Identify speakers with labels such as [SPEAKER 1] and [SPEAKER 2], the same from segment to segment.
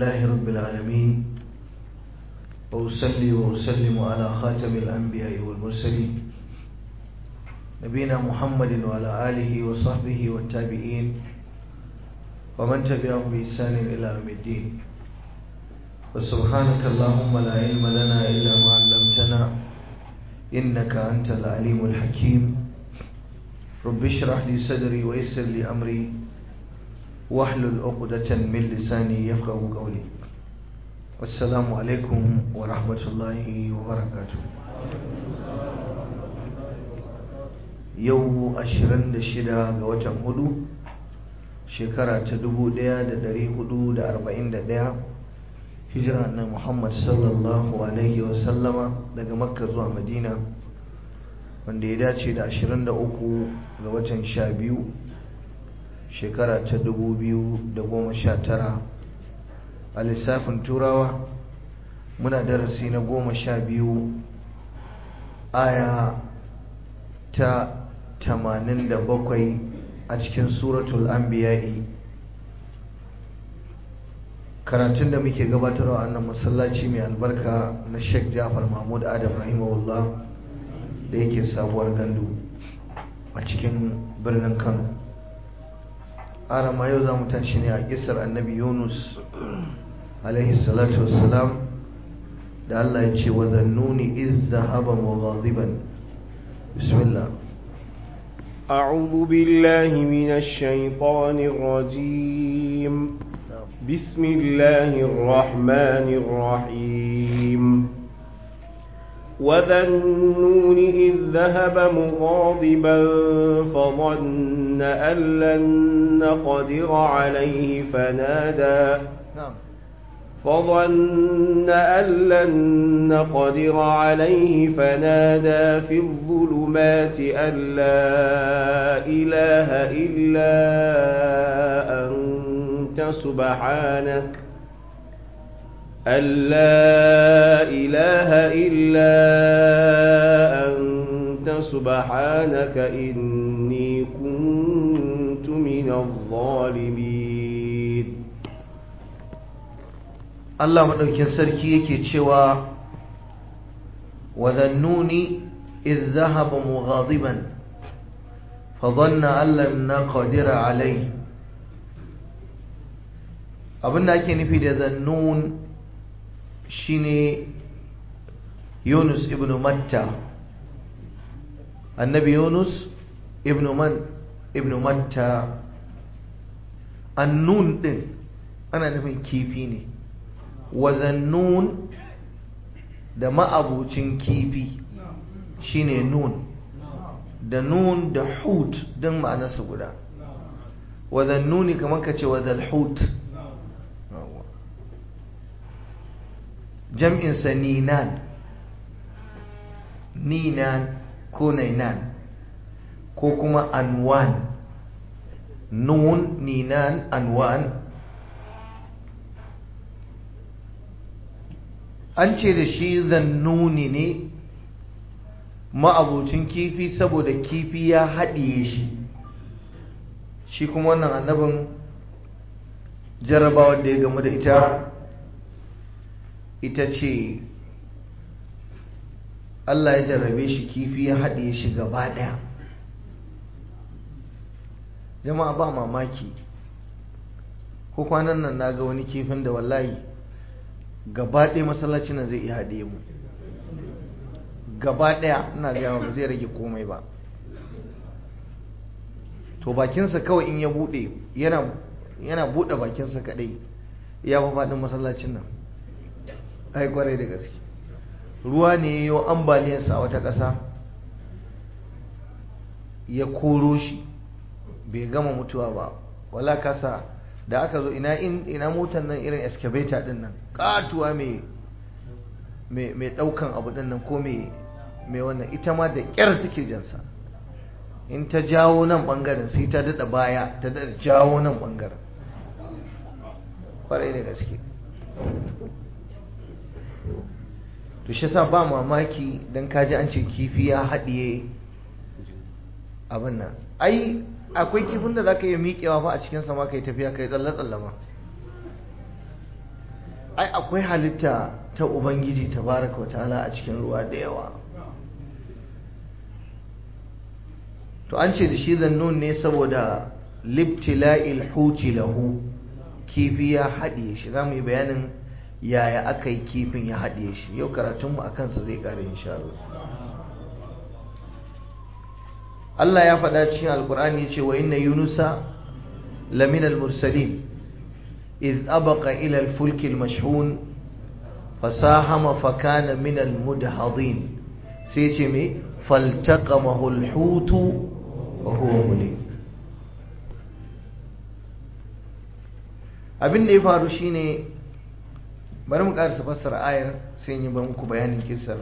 [SPEAKER 1] لله رب العالمين وأصلي وأسلم على خاتم الأنبياء والمرسلين نبينا محمد وعلى آله وصحبه والتابعين ومن تبعهم بإحسان إلى يوم الدين وسبحانك اللهم لا علم لنا إلا ما علمتنا إنك أنت العليم الحكيم رب اشرح لي صدري ويسر لي أمري واحلل عقدة من لساني يفقه قولي السلام عليكم ورحمة الله وبركاته yau 26 ga watan hudu shekara ta 1441 hijira na Muhammad sallallahu alaihi wasallama daga makka zuwa madina wanda ya dace da 23 ga watan 12 shekara ta 2019 a lissafin turawa muna darasi na 12 aya ta 87 a cikin suratul anbiya'i karatun da muke gabatarwa a nan masallaci mai albarka na Sheikh Jafar Mahmud Adam rahimahullah da yake sabuwar gandu a cikin birnin Kano arama yau za mu tashi ne a kisar annabi Yunus alaihi salatu wassalam da Allah ya ce wa zannuni iz zahaba mughadiban bismillah
[SPEAKER 2] أعوذ بالله من الشيطان الرجيم بسم الله الرحمن الرحيم وذا النون إذ ذهب مغاضبا فظن أن لن نقدر عليه فنادى
[SPEAKER 1] نعم
[SPEAKER 2] فظن أن لن نقدر عليه فنادى في الظلمات أن لا إله إلا أنت سبحانك أن لا إله إلا أنت سبحانك إني كنت من الظالمين
[SPEAKER 1] Allah maɗaukin sarki yake cewa wa dhannuni idh dhahaba mughadiban fa dhanna an lan naqdira alayhi abinda ake nufi da zannun shine Yunus ibn Matta annabi Yunus ibn man ibn Matta annun din ana nufin kifi ne wazannun da ma'abucin kifi shine nun da nun da hut don ma'anarsa guda wazannuni kamar ka ce wazal hut jam'insa ninan ninan ko nainan ko kuma anwan nun ninan anwan an ce da shi zannuni ne ma'abucin kifi saboda kifi ya haɗiye shi shi kuma wannan annabin jarrabawar da ya gamu da ita ita ce Allah ya jarrabe shi kifi ya haɗiye shi gaba ɗaya jama'a ba mamaki ko kwanan nan na ga wani kifin da wallahi gaba ɗaya masallacin nan zai iya haɗe mu gaba ɗaya ina gaya ba zai rage komai ba to bakinsa kawai in ya buɗe yana buɗe bakinsa kaɗai ya fi faɗin masallacin nan ai kwarai da gaske ruwa ne ya yi ambaliyarsa a wata ƙasa ya koro shi bai gama mutuwa ba wala kasa da aka zo ina ina motar nan irin excavator din nan katuwa mai mai daukan abu din nan ko mai mai wannan ita ma da kyar take jansa in ta jawo nan bangaren sai ta dada baya ta dada jawo nan bangaren kwarai da gaske to shi sa ba mamaki dan kaji an ce kifi ya haɗiye abin nan ai akwai kifin da zaka iya miƙewa fa a cikin sama kai tafiya kai tsalle tsalle ma ai akwai halitta ta ubangiji tabaraka wa ta'ala a cikin ruwa da yawa to an ce da shi zannun ne saboda libtila'il huti lahu kifi ya haɗiye shi za mu yi bayanin yaya aka yi kifin ya haɗiye shi yau karatunmu a kansa zai ƙare insha Allah Allah ya faɗa cikin alkur'ani ya ce wa inna yunusa lamin al-mursalin iz abaqa ila al-fulk al-mashhun fasahama fakana min al-mudhadin sai ce me faltaqamahu al-hut wa huwa mulim abin da ya faru shine bari mu karasa fassara ayar sai yi bar muku bayanin kisar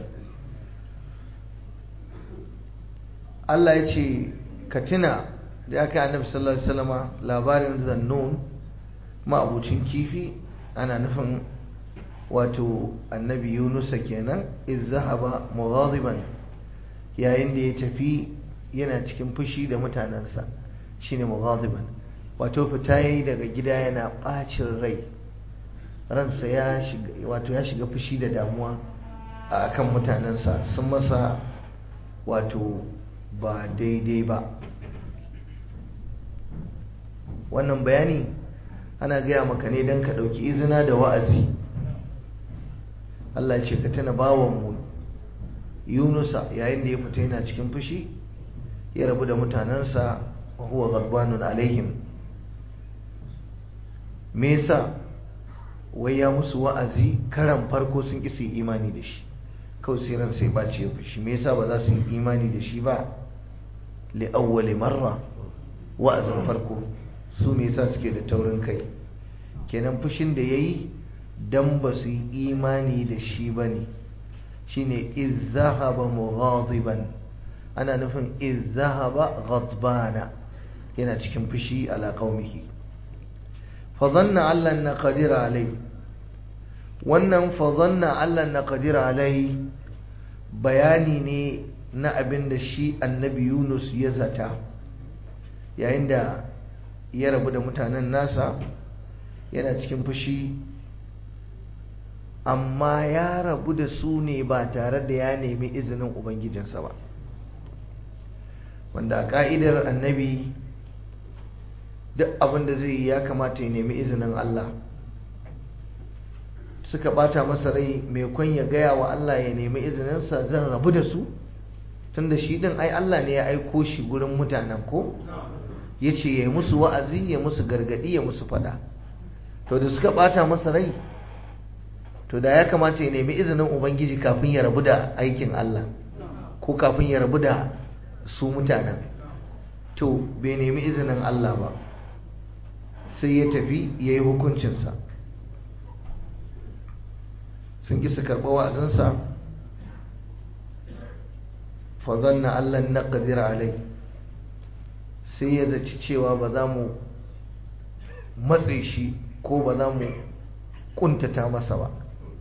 [SPEAKER 1] Allah ya ce ka tuna da aka yi annabi sallallahu alaihi wasallama labarin zannun ma'abucin kifi ana nufin wato annabi yunusa kenan iz zahaba mughadiban yayin da ya tafi yana cikin fushi da mutanensa shine mughadiban wato fita yayi daga gida yana bacin rai ransa ya shiga wato ya shiga fushi da damuwa a kan mutanensa sun masa wato ba daidai ba wannan bayani ana gaya maka ne don ka ɗauki izina da wa'azi Allah ce ka tana bawanmu yunusa yayin da ya fita yana cikin fushi ya rabu da mutanensa huwa ghadbanun alaihim me yasa wai ya musu wa'azi karan farko sun ƙi su yi imani da shi kawai sai ran sai ɓace ya fushi me yasa ba za su yi imani da shi ba li awwali marra wa'azin farko su me yasa suke da taurin kai kenan fushin da yayi dan ba su yi imani da shi bane shine iz zahaba mughadiban ana nufin iz zahaba ghadbana yana cikin fushi ala qaumihi fa dhanna allan naqdir alai wannan fa dhanna allan naqdir alai bayani ne na abin da shi annabi Yunus ya zata yayin da ya rabu da mutanen nasa yana cikin fushi amma ya rabu da su ne ba tare da ya nemi izinin ubangijinsa ba wanda a ka'idar annabi duk abin da zai yi ya kamata ya nemi izinin Allah suka bata masa rai mai kwan ya gaya wa Allah ya nemi izininsa zan rabu da su tunda shi din ai Allah ne ya aiko shi gurin mutanen ko ya ce ya yi musu wa'azi ya musu gargadi ya musu fada to da suka bata masa rai to da ya kamata ya nemi izinin ubangiji kafin ya rabu da aikin Allah ko kafin ya rabu da su mutanen to bai nemi izinin Allah ba sai ya tafi ya yi hukuncinsa sun ƙi su karɓa wa'azinsa fazanna Allah na ƙadira alai sai ya zaci cewa ba za mu matse shi ko ba za mu ƙuntata masa ba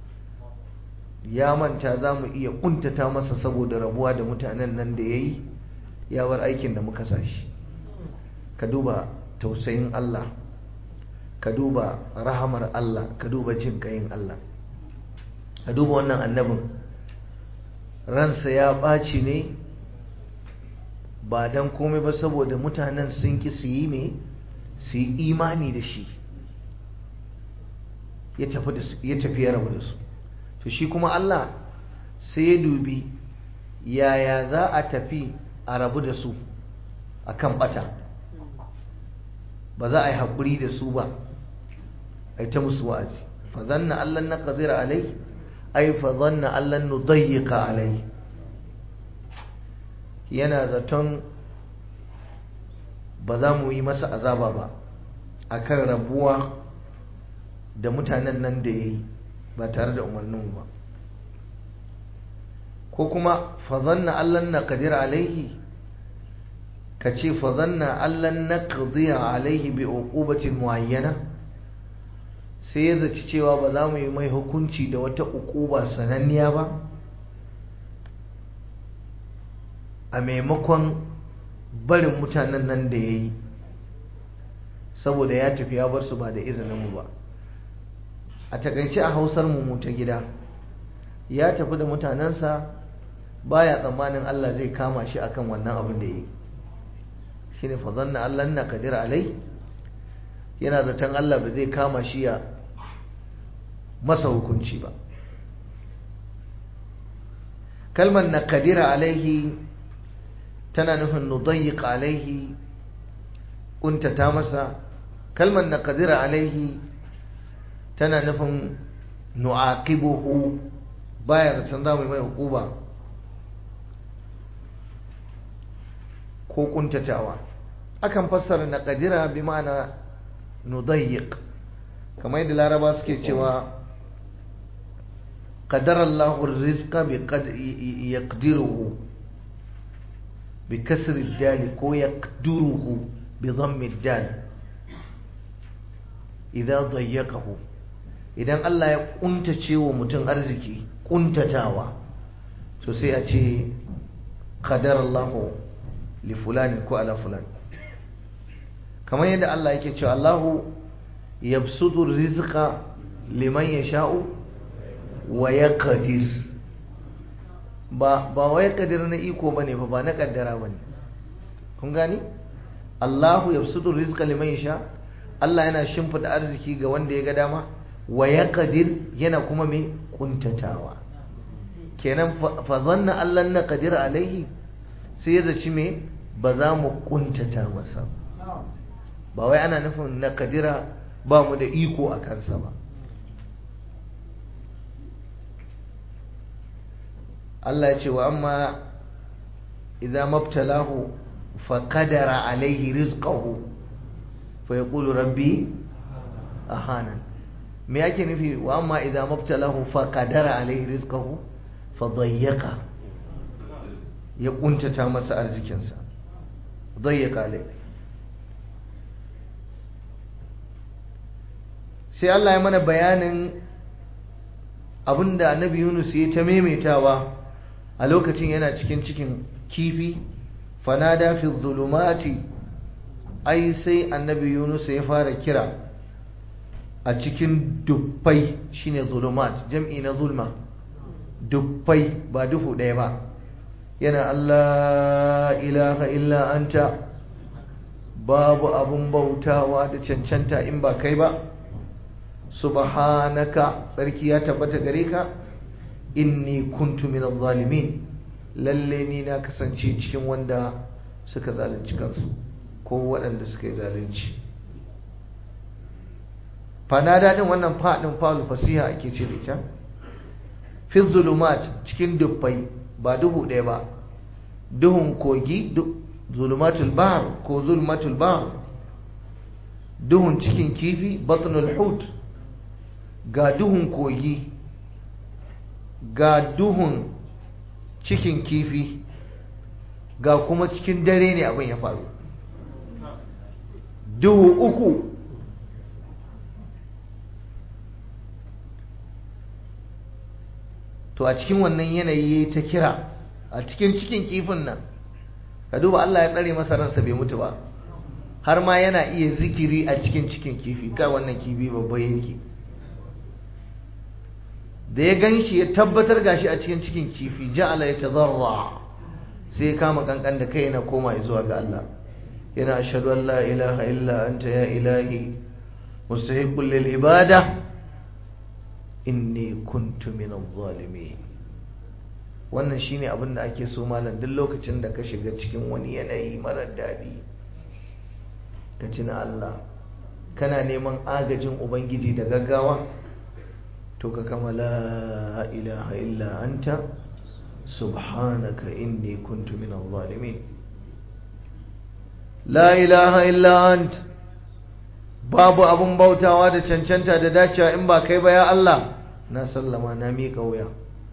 [SPEAKER 1] ya manta za mu iya ƙuntata masa saboda rabuwa da mutanen nan da ya yi ya bar aikin da muka sa shi ka duba tausayin Allah ka duba rahamar Allah ka duba jin ƙayin Allah ka duba wannan annabin ransa ya ɓaci ne ba don komai ba saboda mutanen sun ki su yi mai su yi imani da shi ya tafi ya rabu da su to shi kuma Allah sai ya dubi yaya za a tafi a rabu da su a kan ɓata ba za a yi haƙuri da su ba a yi ta musu wa'azi fa zanna Allah na ƙazira alai ai fa zanna Allah nu dayyika alai yana zaton ba za mu yi masa azaba ba akan rabuwa da mutanen nan da ya yi ba tare da umarninmu ba ko kuma fazanna allan na kadir alaihi ka ce fazanna allan na kadir alaihi bi uqubatin muayyana sai ya zaci cewa ba za mu yi mai hukunci da wata uquba sananniya ba a maimakon barin mutanen nan da ya yi saboda ya tafi ya bar su ba da izininmu ba a takaice a hausar mu ta gida ya tafi da mutanensa baya tsammanin Allah zai kama shi akan wannan abin da yi shine fa zanna Allah na kadir alai yana zaton Allah ba zai kama shi ya masa hukunci ba kalmar na kadira alaihi tana nufin nudayyiq alaihi kuntata masa kalmar na kadira alaihi tana nufin nu'aqibuhu baya zaton za mu yi mai hukuba ko kuntatawa akan fassara na kadira bi ma'ana nudayyiq kamar yadda laraba suke cewa قدر الله الرزق بقد يقدره بكسر الدال كو يقدره بضم الدال إذا ضيقه idan Allah ya kuntace wa mutum arziki kuntatawa to sai a ce qadar Allah li fulani ko ala fulani kamar yadda Allah yake cewa Allahu yabsutu rizqa liman yasha'u wa ya kadir ba wa ya kadir na iko ba ne ba na kaddara ba ne kun gani allahu ya sudur rizqa liman yasha allah yana shimfida arziki ga wanda ya ga dama wa ya kadir yana kuma mai kuntatawa kenan fa zanna allah na kadir alaihi sai ya zaci me ba za mu kuntata masa ba wai ana nufin na kadira ba mu da iko a kansa ba Allah ya ce wa amma idza mabtalahu fa qadara alaihi rizqahu fa yaqulu rabbi ahanan me yake nufi wa amma idza mabtalahu fa qadara alaihi rizqahu fa dayyaqa ya kuntata masa arzikinsa dayyaqa alaihi sai Allah ya mana bayanin abinda annabi Yunus ya ta maimaitawa a lokacin yana cikin cikin kifi fanada fi zulumati ai sai annabi Yunus ya fara kira a cikin dubbai shine zulumat jam'i na zulma dubbai ba duhu ɗaya ba yana Allah ilaha illa anta babu abun bautawa da cancanta in ba kai ba subhanaka tsarki ya tabbata gare ka inni kuntu min zalimin lalle ni na kasance cikin wanda suka zalunci kansu ko waɗanda suka yi zalunci fanada din wannan faɗin falu fasiha ake ce da ita fi zulumat cikin dubbai ba duhu ɗaya ba duhun kogi zulumatul bahr ko zulumatul bahr duhun cikin kifi batnul hut ga duhun kogi ga duhun cikin kifi ga kuma cikin dare ne abin ya faru duhu uku to a cikin wannan yanayi ta kira a cikin cikin kifin nan ka duba Allah ya tsare masa ransa bai mutu ba har ma yana iya zikiri a cikin cikin kifi kai wannan kifi babba yake da ya gan shi ya tabbatar gashi a cikin cikin kifi ja'ala ya tazarra sai ya kama kankan da kai yana koma zuwa ga Allah yana ashhadu an la ilaha illa anta ya ilahi mustahiqqul lil ibada inni kuntu min zalimin wannan shine abin da ake so malam duk lokacin da ka shiga cikin wani yanayi marar daɗi ka tuna Allah kana neman agajin ubangiji da gaggawa to ka kama la ilaha illa anta subhanaka inni kuntu min zalimin la ilaha illa ant babu abun bautawa da cancanta da dacewa in ba kai ba ya Allah na sallama na miƙa wuya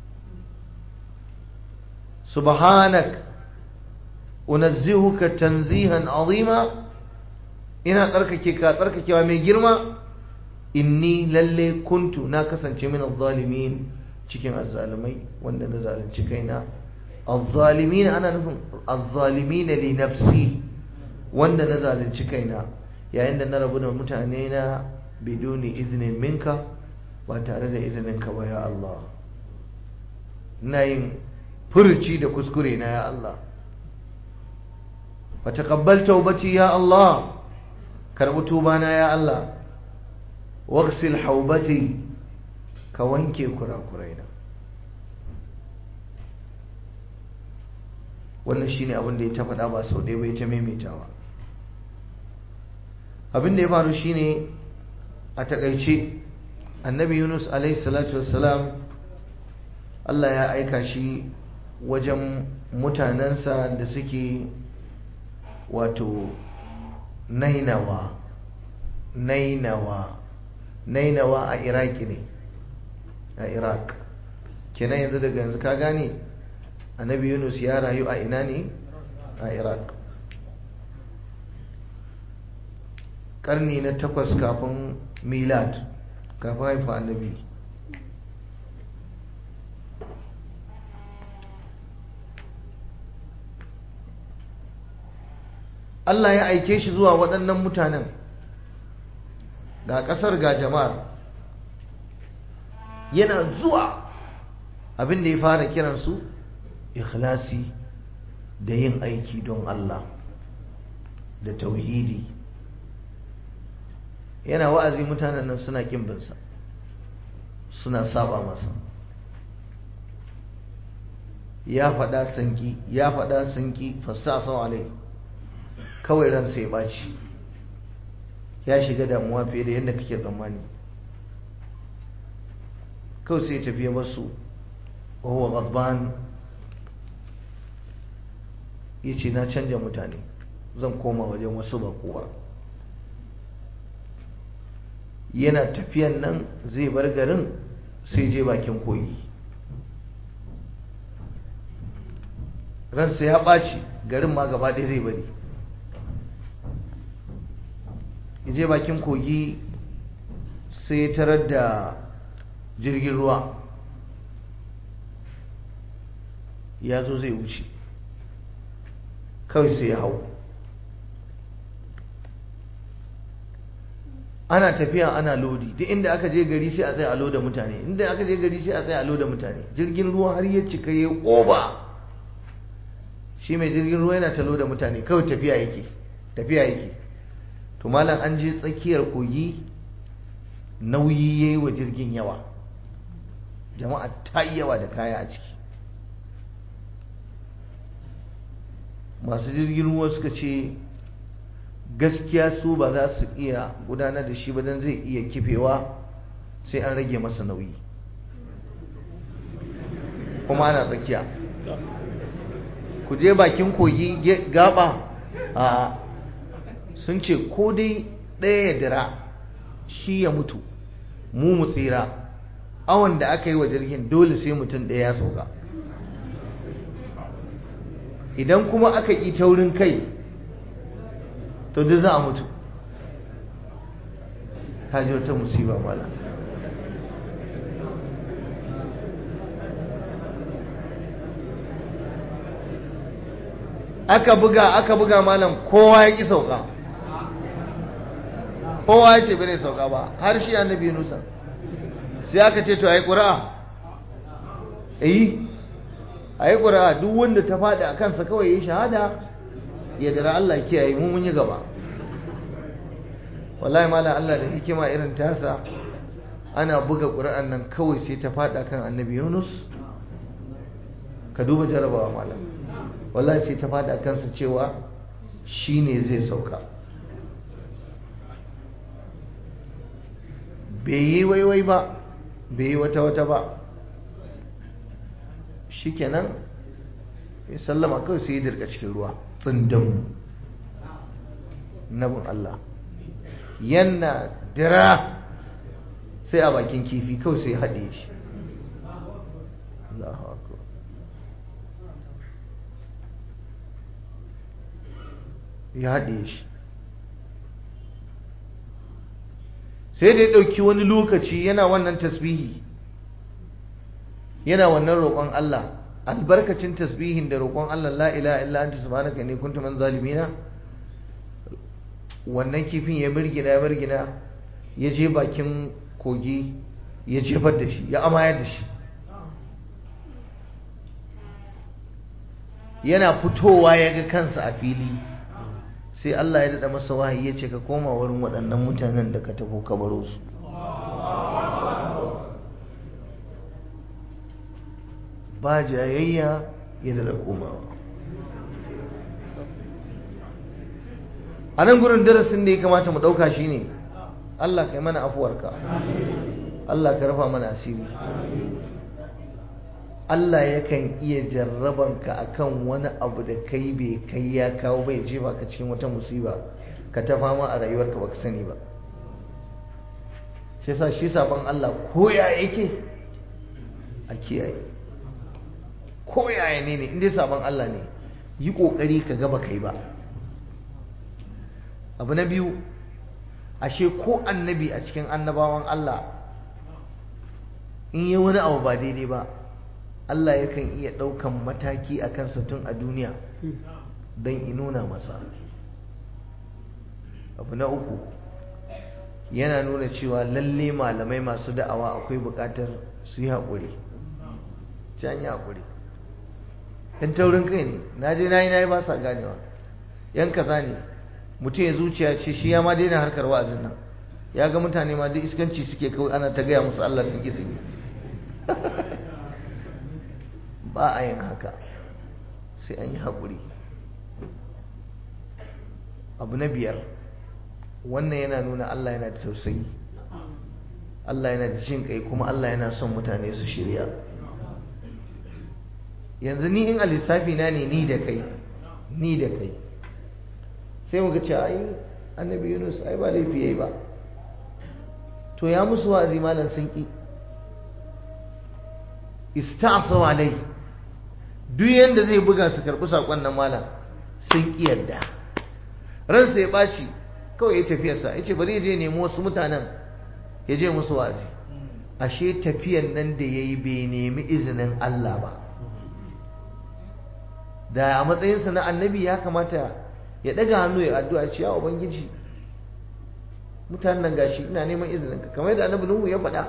[SPEAKER 1] subhanak unazzihuka tanzihan azima ina tsarkake ka tsarkakewa mai girma inni lalle kuntu na kasance min zalimin cikin azzalimai wanda na zalunci kaina azzalimin ana nufin azzalimin li nafsi wanda na zalunci kaina yayin da na rabu da mutane na biduni izinin minka ba tare da izininka ba ya Allah ina yin furci da kuskure na ya Allah wa taqabbal tawbati ya Allah karbi tuba na ya Allah waghsil haubati ka wanke kurakuraina wannan shine abin da ya ta faɗa ba sau ɗaya bai ta maimaitawa abin da ya faru shine a takaice annabi yunus alaihi salatu wassalam Allah ya aika shi wajen mutanensa da suke wato nainawa nainawa nainawa a iraki ne a iraq kenan yanzu daga yanzu ka gane annabi yunus ya rayu a ina ne a iraq karni na takwas kafin milad kafin haifa annabi Allah ya aike shi zuwa waɗannan mutanen ga ƙasar ga jama'ar yana zuwa abin da ya fara kiransu ikhlasi da yin aiki don Allah da tauhidi yana wa'azi mutanen nan suna ƙimbinsa suna saba masa ya faɗa sanki ya faɗa sanki fasta sau alai kawai ransa ya ɓaci ya shiga damuwa fiye da yadda kake tsammani kawai sai tafiye masu wahuwa ghadban ya ce na canja mutane zan koma wajen wasu ba kowa yana tafiyan nan zai bar garin sai je bakin kogi ransa ya ɓaci garin ma gaba ɗaya zai bari je bakin kogi sai tarar da jirgin ruwa ya zo zai wuce kawai sai ya hau ana tafiya ana lodi duk inda aka je gari sai a tsaye a loda mutane inda aka je gari sai a tsaye a loda mutane jirgin ruwa har ya cika ya ƙoba shi mai jirgin ruwa yana ta loda mutane kawai tafiya yake tafiya yake to malam an je tsakiyar kogi nauyi yayi wa jirgin yawa jama'a ta yi yawa da kaya a ciki masu jirgin ruwa suka ce gaskiya su ba za su iya gudanar da shi ba don zai iya kifewa sai an rage masa nauyi kuma ana tsakiya ku je bakin kogi gaba a sun ce ko dai ɗaya ya dira shi ya mutu mu mu tsira awon da aka yi wa jirgin dole sai mutum ɗaya ya sauka idan kuma aka ƙi taurin kai to duk za a mutu ta ji wata musiba mala aka buga aka buga malam kowa ya ƙi sauka kowa ya ce bai sauka ba har shi annabi nusa sai aka ce to a yi ƙura'a yi a yi ƙura'a duk wanda ta faɗi a kansa kawai ya yi shahada ya dara Allah kiyaye mu mun yi gaba wallahi malam Allah da hikima irin tasa ana buga ƙura'an nan kawai sai ta faɗa kan annabi yunus ka duba jarabawa malam wallahi sai ta faɗa kansa cewa shi ne zai sauka bai yi waiwai ba bai yi wata-wata ba shi kenan ya sallama kawai sai ya dirka cikin ruwa tsindin nabin Allah yana dira sai a bakin kifi kawai sai haɗe shi ya haɗe shi sai da ya ɗauki wani lokaci yana wannan tasbihi yana wannan roƙon Allah albarkacin tasbihin da roƙon Allah la ilaha illa anta subhanaka inni kuntu min zalimina wannan kifin ya mirgina ya mirgina ya je bakin kogi ya jefar da shi ya amayar da shi yana fitowa ya ga kansa a fili sai Allah ya daɗa masa wahayi ya ce ka koma wurin waɗannan mutanen da ka tafi ka baro su ba jayayya ya daɗa komawa a nan gurin darasin da ya kamata mu ɗauka shi ne Allah kai mana afuwarka Allah ka rufa mana asiri Allah yakan iya jarrabanka akan wani abu da kai bai kai ya kawo bai jefa ka cikin wata musiba ka ta fama a rayuwarka baka sani ba shi yasa shi sabon Allah ko ya yake a kiyaye ko yaya ne ne inda sabon Allah ne yi kokari ka gaba kai ba abu na biyu ashe ko annabi a cikin annabawan Allah in yi wani abu ba daidai ba Allah yakan iya ɗaukan mataki a kansa tun a duniya don inuna masa abu na uku yana nuna cewa lalle malamai masu da'awa akwai buƙatar su yi haƙuri can yi haƙuri yan taurin kai ne na je na yi na yi ba sa ganewa yan kaza ne mutum ya zuciya ce shi ya ma daina harkar wa'azin nan ya ga mutane ma duk iskanci suke kawai ana ta gaya musu Allah sun ƙi su ba a yin haka sai an yi haƙuri abu na biyar wannan yana nuna Allah yana da tausayi Allah yana da jin kai kuma Allah yana son mutane su shirya yanzu ni in a lissafi na ne ni da kai ni da kai sai muka ce ai annabi yunus ai ba laifi yayi ba to ya musu wa'azi malam sun ki ista'saw alai duk yanda zai buga su karbi sakon nan malam sun ki yadda ransa ya baci kawai ya tafiyarsa ya ce bari ya je nemo wasu mutanen ya je musu wa'azi ashe tafiyan nan da ya yi bai nemi izinin Allah ba da a matsayinsa na annabi ya kamata ya daga hannu ya addu'a ce ya ubangiji mutanen nan gashi ina neman izinin ka kamar yadda annabi Nuhu ya faɗa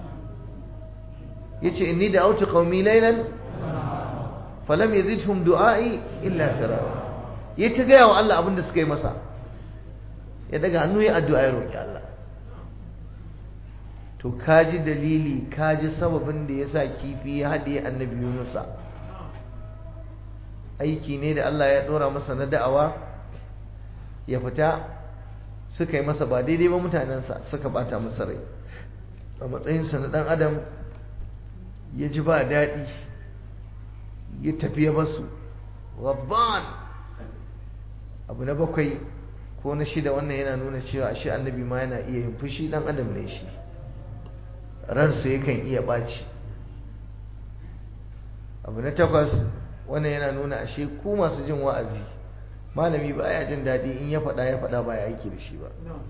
[SPEAKER 1] yace inni da autu qaumi laylan falam yazidhum du'ai illa firara ya ta gaya wa Allah abin da suka yi masa ya daga hannu ya addu'a ya roƙi Allah to kaji dalili kaji sababin da ya sa kifi ya haɗe annabi Yunusa aiki ne da Allah ya ɗora masa na da'awa ya fita suka yi masa ba daidai ba mutanensa suka bata masa rai a matsayinsa na ɗan adam ya ji ba daɗi ya tafi ya basu rabban abu na bakwai ko na shida wannan yana nuna cewa ashe annabi ma yana iya yin fushi dan adam ne shi ransa yakan iya ɓaci abu na takwas wannan yana nuna ashe ku masu jin wa'azi malami ba ya jin daɗi in ya faɗa ya faɗa ba ya aiki da shi ba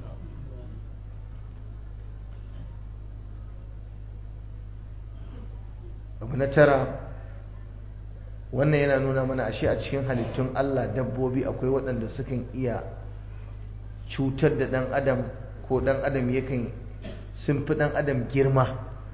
[SPEAKER 1] abu na tara wannan yana nuna mana ashe a cikin halittun Allah dabbobi akwai waɗanda sukan iya cutar da ɗan adam ko ɗan adam yakan sun fi ɗan adam girma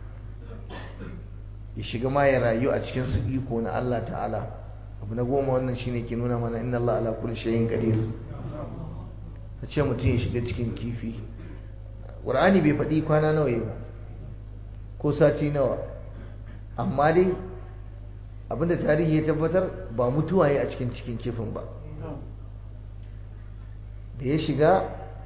[SPEAKER 1] ya shiga ma ya rayu a cikin su iko na Allah ta'ala abu na goma wannan shine ke nuna mana inna Allah ala kulli shay'in qadir a ce mutum ya shiga cikin kifi Qur'ani bai faɗi kwana nawa ba ko sati nawa amma dai abinda tarihi ya tabbatar ba mutuwa ya a cikin cikin kifin ba da ya shiga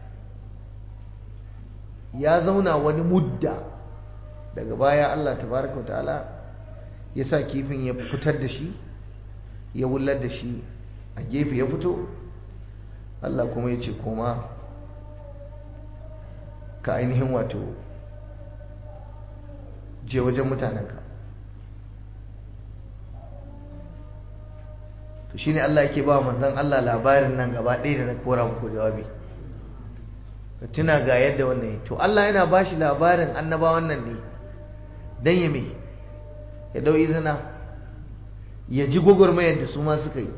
[SPEAKER 1] ya zauna wani mudda daga baya Allah tabaraka wa ta'ala ya sa kifin ya fitar da shi ya wullar da shi a gefe ya fito Allah kuma ya ce koma ka ainihin wato je wajen mutanenka to shine Allah yake ba manzon Allah labarin nan gaba ɗaya da na kora muku jawabi ka tuna ga yadda wannan to Allah yana ba shi labarin annabawan nan ne dan ya me ya dau izina ya ji gwagwarmayar da su ma suka yi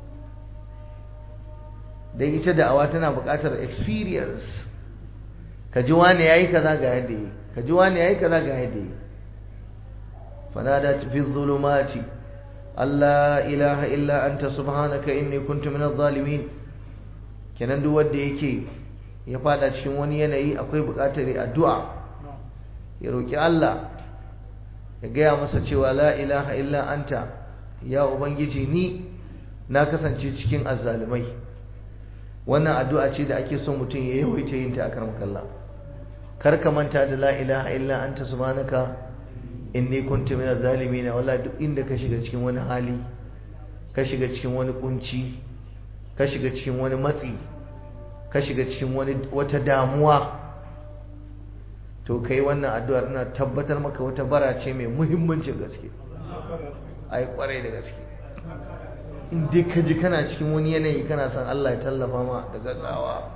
[SPEAKER 1] dan ita da'awa tana buƙatar experience ka ji wani yayi kaza ga yadda yi ka ji wani yayi kaza ga yadda yi fanada fi dhulumati Allah ilaha illa anta subhanaka inni kuntu minadh zalimin kenan duk wanda yake ya fada cikin wani yanayi akwai buƙatar addu'a ya roki Allah ya gaya masa cewa la ilaha illa anta ya ubangiji ni na kasance cikin azzalumai wannan addu'a ce da ake son mutum ya yawaita yin ta a karmakalla kar ka manta da la ilaha illa anta subhanaka inni kuntu minaz zalimin wala duk inda ka shiga cikin wani hali ka shiga cikin wani kunci ka shiga cikin wani matsi ka shiga cikin wani wata damuwa to kai wannan addu'ar ina tabbatar maka wata bara ce mai muhimmancin gaske ai kwarai da gaske in dai ka ji kana cikin wani yanayi kana son Allah ya tallafa ma da gaggawa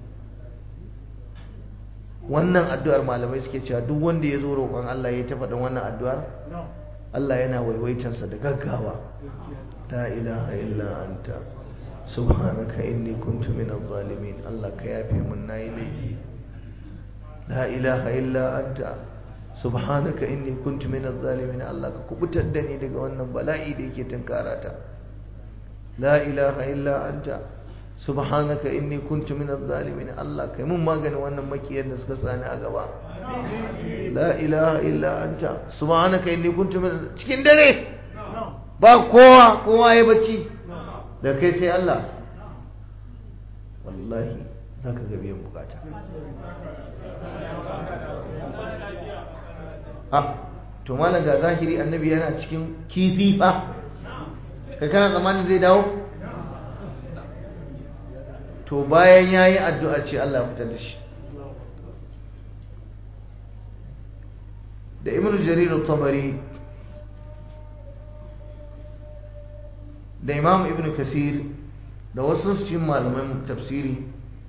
[SPEAKER 1] wannan addu'ar malamai suke cewa duk wanda ya zo roƙon Allah ya tafa ɗan wannan addu'ar Allah yana waiwaitansa da gaggawa la ilaha illa anta subhanaka inni kuntu minadh zalimin Allah ka yafe mun nayi laifi la ilaha illa anta subhanaka inni kuntu minadh zalimin Allah ka kubutar da ni daga wannan bala'i da yake tunkarata la ilaha illa anta subhanaka inni kuntu minadh zalimin Allah kai mun maganin wannan makiyar da suka sani a gaba la ilaha illa anta subhanaka inni kuntu min cikin dare ba kowa kowa ya bacci da kai sai Allah wallahi zaka ga biyan bukata a to malam ga zahiri annabi yana cikin kifi fa kai kana tsammanin zai dawo to bayan ya yi addu'a ce Allah fitar da shi da ibn jarir tabari da imam ibn kasir da wasu cikin malaman tafsiri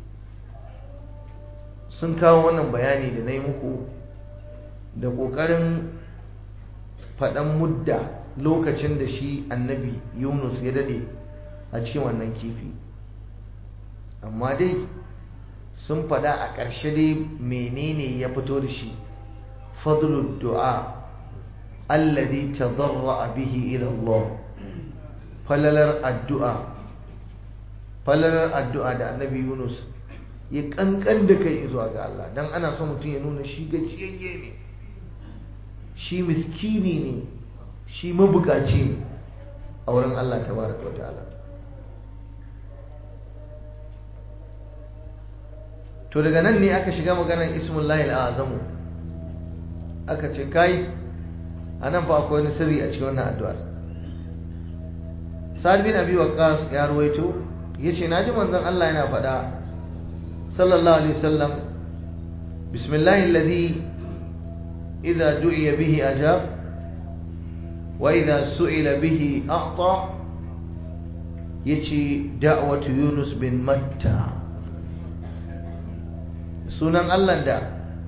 [SPEAKER 1] sun kawo wannan bayani da na yi muku da ƙoƙarin faɗan mudda lokacin da shi annabi yunus ya dade a cikin wannan kifi amma dai sun faɗa a ƙarshe dai menene ya fito da shi fadlul du'a alladhi tadarra bihi ila Allah falalar addu'a falalar addu'a da annabi Yunus ya kankan da kai zuwa ga Allah dan ana son mutum ya nuna shi gajiyayye ne shi miskini ne shi mabukaci ne a wurin Allah tabaraka wa ta'ala to daga nan ne aka shiga maganar ismullahi al'azamu aka ce kai a nan fa akwai wani sirri a cikin wannan addu'ar sa'ad bin abi waqas ya ruwaito yace naji manzon Allah yana faɗa sallallahu alaihi wasallam bismillahi alladhi idza du'iya bihi ajab wa idza su'ila bihi a'ta yace da'watu yunus bin matta sunan Allah da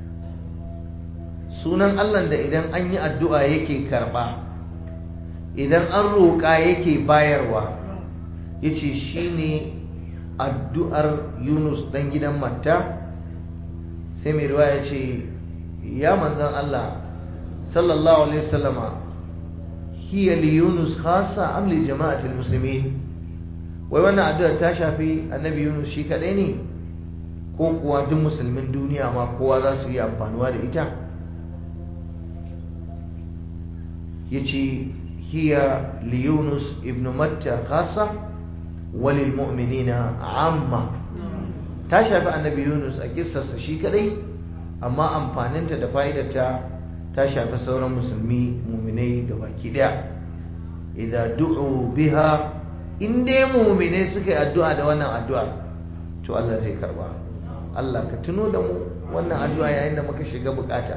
[SPEAKER 1] sunan Allah da idan an yi addu'a yake karɓa idan an roƙa yake bayarwa ya ce shi ne addu'ar yunus ɗan gidan matta sai mai ruwa ya ce ya manzan Allah sallallahu alaihi wasallama hiya li yunus khasa am li jama'atul muslimin wai wannan addu'ar ta shafi annabi yunus shi kadai ne ko kuwa duk musulmin duniya ma kowa za su yi amfanuwa da ita yace hiya li yunus ibn matta khassa walil mu'minina amma ta shafi annabi yunus a kissarsa shi kadai amma amfaninta da fa'idarta ta shafi sauran musulmi muminai da baki daya idan du'u biha in dai muminai suka yi addu'a da wannan addu'a to Allah zai karba Allah ka tuno da mu wannan addu'a yayin da muka shiga bukata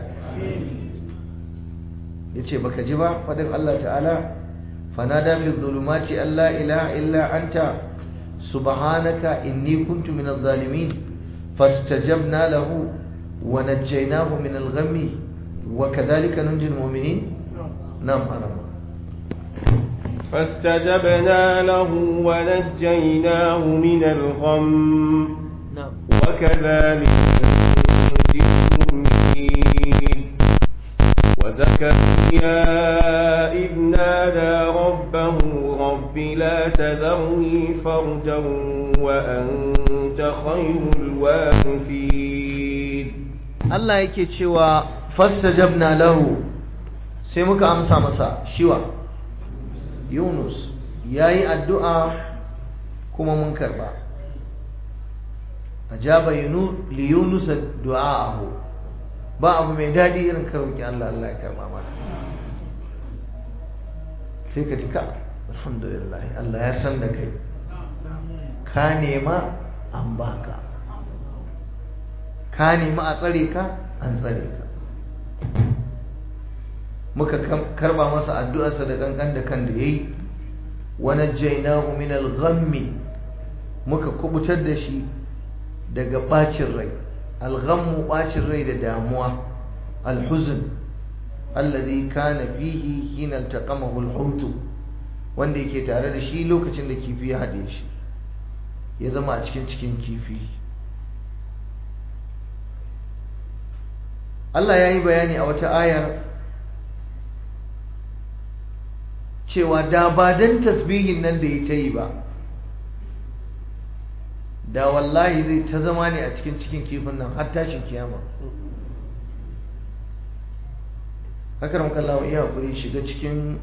[SPEAKER 1] yace baka ji ba fadin Allah ta'ala fanada fi dhulumati alla ilaha illa anta subhanaka inni kuntu minadh zalimin fastajabna lahu wa najjaynahu min al-ghammi wa kadhalika nunji al-mu'minin nam arama
[SPEAKER 2] فاستجبنا له ونجيناه من الغم وكذلك المؤمنين وزكريا إذ نادى ربه رب لا تذرني فردا وأنت خير الوارثين
[SPEAKER 1] Allah yake cewa fastajabna lahu sai muka amsa masa shiwa Yunus yayi addu'a kuma mun karba ajaba li Yunus du'aahu ba abu mai dadi irin karoki Allah Allah ya karba mana sai ka tika alhamdulillah Allah ya san da kai ka nema an baka ka nemi a tsare ka an tsare ka muka karba masa addu'arsa da kankan da kan da yayi wa najjaynahu min al-ghammi muka kubutar da shi daga bacin rai al-ghammu bacin rai da damuwa al-huzn alladhi kana fihi hina iltaqamahu al-hut wanda yake tare da shi lokacin da kifi ya hade shi ya zama a cikin cikin kifi Allah ya yi bayani a wata ayar cewa da ba don tasbihin nan da ya ta yi ba da wallahi zai ta zama ne a cikin cikin kifin nan har tashin kiyama haka ramka Allah iya hakuri shiga cikin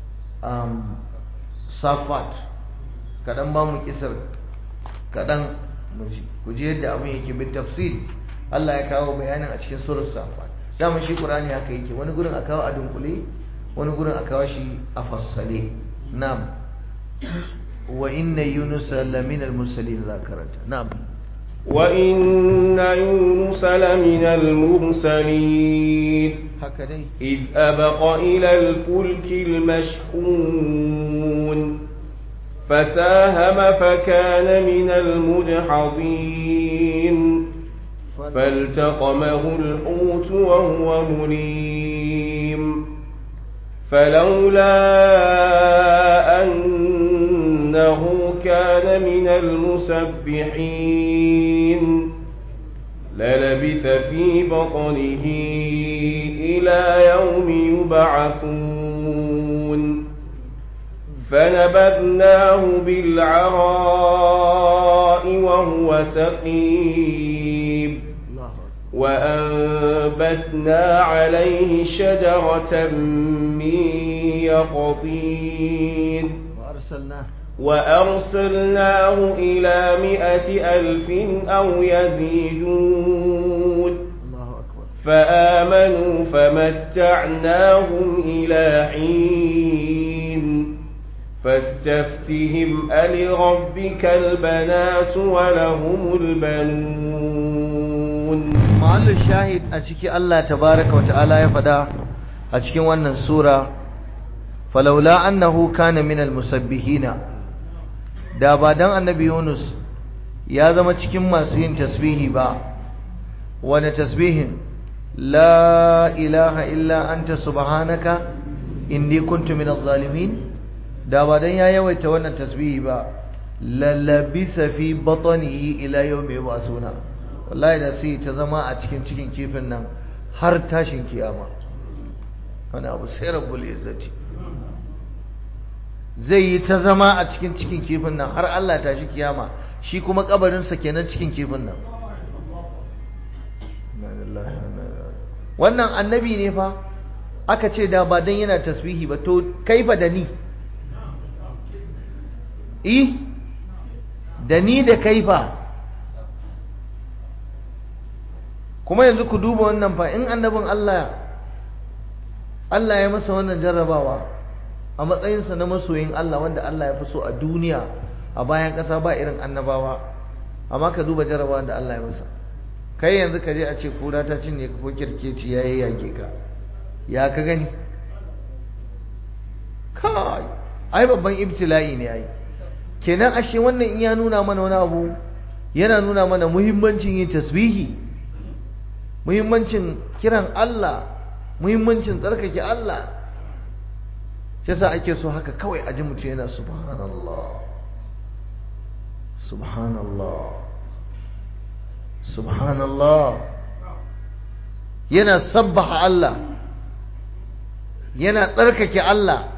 [SPEAKER 1] safat kaɗan ba mu kisar kaɗan ku ji yadda abin yake bin tafsiri Allah ya kawo bayanin a cikin surar safat dama shi Qur'ani haka yake wani gurin a kawo a dunkule wani gurin a kawo shi a fassale na'am wa inna yunus lamina al-mursalin za karanta na'am
[SPEAKER 2] wa inna yunus lamina al-mursalin
[SPEAKER 1] haka dai
[SPEAKER 2] id abaqa ila al-fulk al-mashhun فساهم فكان من المدحضين فالتقمه الحوت وهو مليم فلولا أنه كان من المسبحين للبث في بطنه إلى يوم يبعثون فنبذناه بالعراء وهو سقيم وأنبثنا عليه شجرة من يقطين
[SPEAKER 1] وأرسلناه
[SPEAKER 2] وأرسلناه إلى مائة ألف أو يزيدون
[SPEAKER 1] الله أكبر
[SPEAKER 2] فآمنوا فمتعناهم إلى حين فاستفتهم ألربك البنات ولهم البنون
[SPEAKER 1] mahallin shahid a ciki Allah tabaraka wa ta'ala ya fada a cikin wannan sura falaula annahu kana minal musabbihina da ba dan annabi Yunus ya zama cikin masu yin tasbihi ba wani tasbihin la ilaha illa anta subhanaka inni kuntu minadh zalimin da ba dan ya yawaita wannan tasbihi ba lalabisa fi batnihi ila yawmi yub'asuna wallahi da sai ta zama a cikin cikin kifin nan har tashin kiyama wani abu sai rabbul izzati zai yi ta zama a cikin cikin kifin nan har Allah tashi kiyama shi kuma kabarinsa kenan cikin kifin nan wannan annabi ne fa aka ce da ba dan yana tasbihi ba to kaifa da ni i da ni da kaifa kuma yanzu ku duba wannan fa in annabin Allah Allah ya masa wannan jarrabawa a matsayinsa na masoyin Allah wanda Allah ya fi so a duniya a bayan ƙasa ba irin annabawa amma ka duba jarrabawa da Allah ya masa kai yanzu ka je a ce kura ta cinye ka ko kirkeci ya yage ka ya ka gani kai ai babban ibtila'i ne ai kenan ashe wannan in ya nuna mana wani abu yana nuna mana muhimmancin yin tasbihi muhimmancin kiran Allah muhimmancin tsarkake Allah shi yasa ake so haka kawai a ji mutum yana subhanallah subhanallah subhanallah yana sabbaha Allah yana tsarkake Allah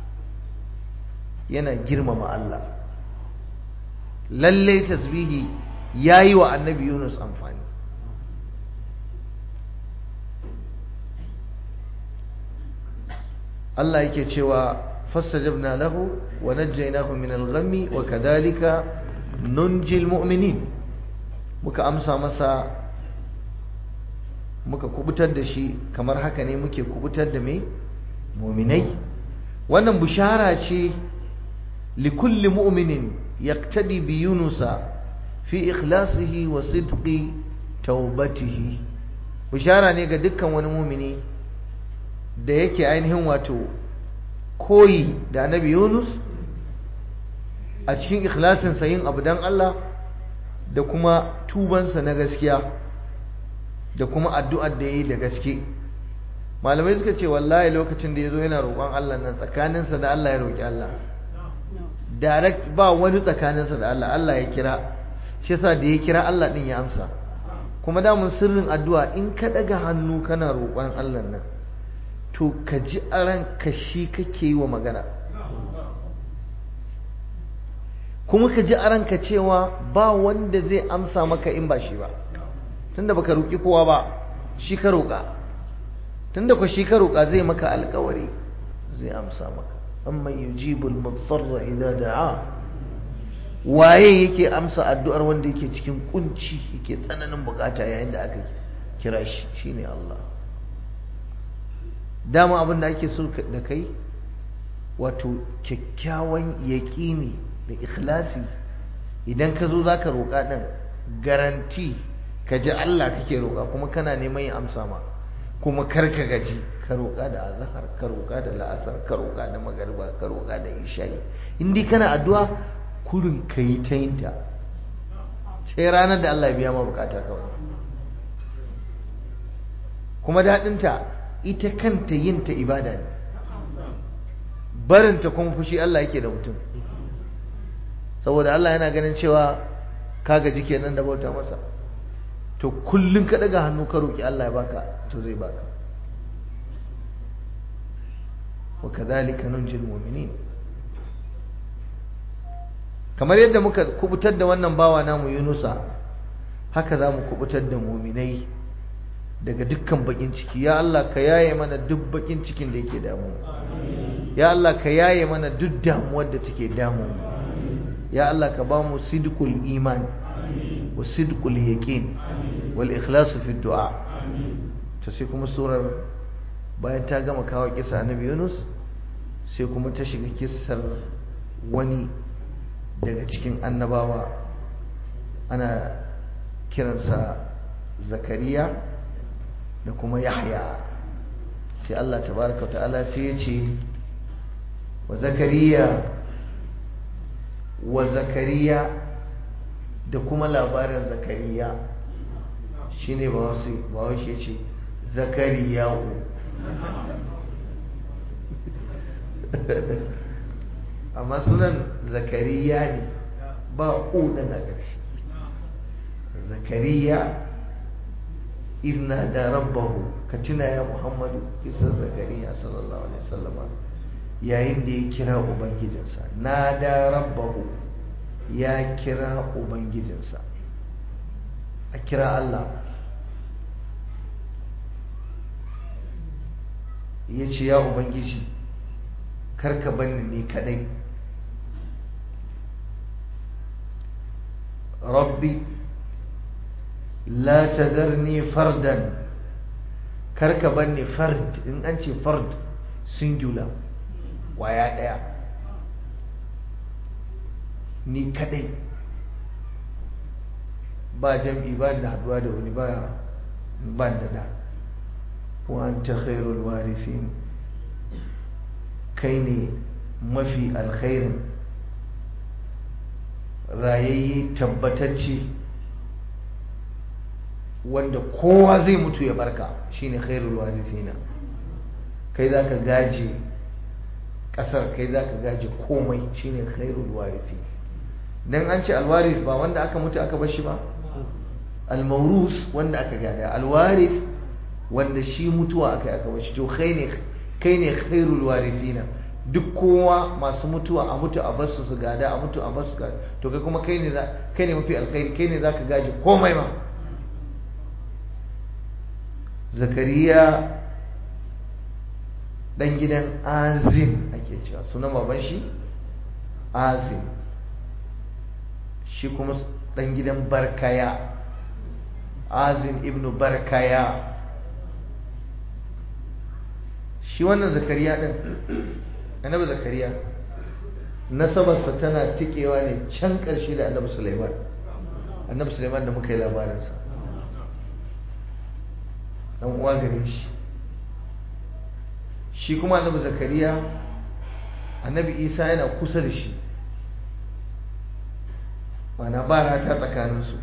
[SPEAKER 1] yana girmama Allah lallai tasbihi ya yi wa annabi Yunus amfani Allah yake cewa fastajabna lahu wa najjaynahu min al-ghammi wa kadhalika nunji al-mu'minin muka amsa masa muka kubutar da shi kamar haka ne muke kubutar da mai mu'minai wannan bushara ce likulli mu'minin yaqtadi bi yunusa fi ikhlasihi wa sidqi taubatihi bushara ne ga dukkan wani mu'mini da yake ainihin wato koyi da annabi Yunus a cikin ikhlasinsa yin abu don Allah da kuma tubansa na gaskiya da kuma addu'ar da ya yi da gaske malamai suka ce wallahi lokacin da ya zo yana roƙon Allah nan tsakaninsa da Allah ya roƙi Allah direct ba wani tsakaninsa da Allah Allah ya kira shi yasa da ya kira Allah ɗin ya amsa kuma damun sirrin addu'a in ka ɗaga hannu kana roƙon Allah nan to ka ji a ranka shi kake yi wa magana kuma ka ji a ranka cewa ba wanda zai amsa maka in ba shi ba tunda baka roƙi kowa ba shi ka roƙa tunda ku shi ka roƙa zai maka alƙawari zai amsa maka amma yujibul mutsarra idza da'a waye yake amsa addu'ar wanda yake cikin kunci yake tsananin bukata yayin da aka kira shi shine Allah dama abin da ake so da kai wato kyakkyawan yaƙini da ikhlasi idan ka zo za ka roƙa ɗin garanti ka ji Allah kake roƙa kuma kana neman ya amsa ma kuma kar ka gaji ka roƙa da azahar ka roƙa da la'asar ka roƙa da magariba ka roƙa da isha'i in dai kana addu'a kurin ka yi ta yin ta sai ranar da Allah ya biya ma bukata kawai kuma daɗinta ita kanta yin ta ibada ne barinta kuma fushi Allah yake da mutum saboda Allah yana ganin cewa ka gaji kenan da bauta masa to kullum ka daga hannu ka roki Allah ya baka to zai baka wa kadhalika nunjil mu'minin kamar yadda muka kubutar da wannan bawa namu Yunusa haka za mu kubutar da mu'minai daga dukkan bakin ciki ya Allah ka yaye mana duk bakin cikin da yake damu ya Allah ka yaye mana duk damuwar da take damu ya Allah ka ba mu sidqul iman wa sidqul yaqin wal ikhlas fi du'a to sai kuma surar bayan ta gama kawo kisa annabi Yunus sai kuma ta shiga kissar wani daga cikin annabawa ana kiransa zakariya da kuma yahya sai Allah tabaraka ta'ala sai ya ce wa zakariya wa zakariya da kuma labarin zakariya shine ba wasu ba wasu ya ce zakariya'u amma sunan zakariya ne ba ƙunan a ƙarshe zakariya إذ نادى ربه كتنا يا محمد قصة زكريا صلى الله عليه وسلم يا إندي كرا أبنجدنسا نادى ربه يا كرا أبنجدنسا أكرا الله yace ya ubangiji karka banni ni kadai rabbi la tadarni fardan karka banni fard in an ce fard singular waya daya ni kadai ba jam'i ba da haduwa da wani ba ban da da wa anta khairul warithin kai ne mafi alkhairin rayayye tabbatacce wanda kowa zai mutu ya barka shine khairul warithina kai zaka gaje kasar kai zaka gaje komai shine khairul warithi dan an ce alwaris ba wanda aka mutu aka bar shi ba almawrus wanda aka gada alwaris wanda shi mutuwa aka yi aka bashi to kai ne kai ne khairul warisina duk kowa masu mutuwa a mutu a basu su gada a mutu a basu gada to kai kuma kai ne za kai ne mafi alkhairi kai ne zaka gaji komai ma zakariya dan gidan azim ake cewa sunan baban shi azim shi kuma dan gidan barkaya azim ibnu barkaya shi wannan zakariya din annabi zakariya nasabarsa tana tikewa ne can ƙarshe da annabi suleiman annabi suleiman da muka yi labarinsa dan uwa gare shi shi kuma annabi zakariya annabi isa yana kusa da shi mana ba rata tsakaninsu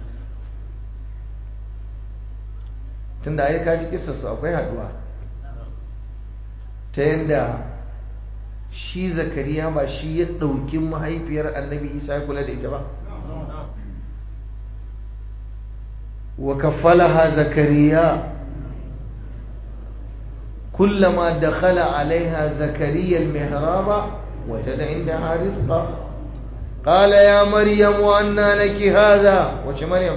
[SPEAKER 1] tunda ai kaji kisarsu akwai haduwa ta yadda shi zakariya ba shi ya ɗauki mahaifiyar annabi isa ya kula da ita ba wa kafalaha zakariya كلما دخل عليها زكريا المهراب وجد عندها رزقا قال يا مريم أنى لك هذا وش مريم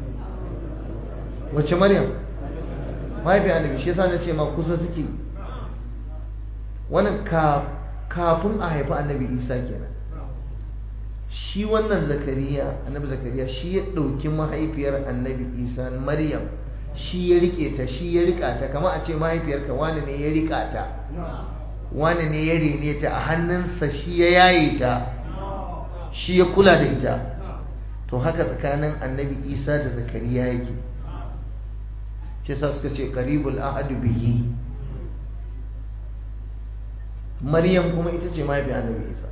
[SPEAKER 1] وش مريم ما يبي النبي shi yasa nace ma kusa suke wannan kafin a haifi annabi Isa kenan shi wannan zakariya annabi zakariya shi ya ɗauki mahaifiyar annabi Isa Maryam shi ya rike ta shi ya rika ta kama a ce mahaifiyarka wani ne ya rika ta wani ne ya rene ta a hannunsa shi ya yaye ta shi ya kula da ita to haka tsakanin annabi isa da zakariya yake shi sa suka ce karibul ahadu bihi maryam kuma ita ce mahaifiyar annabi isa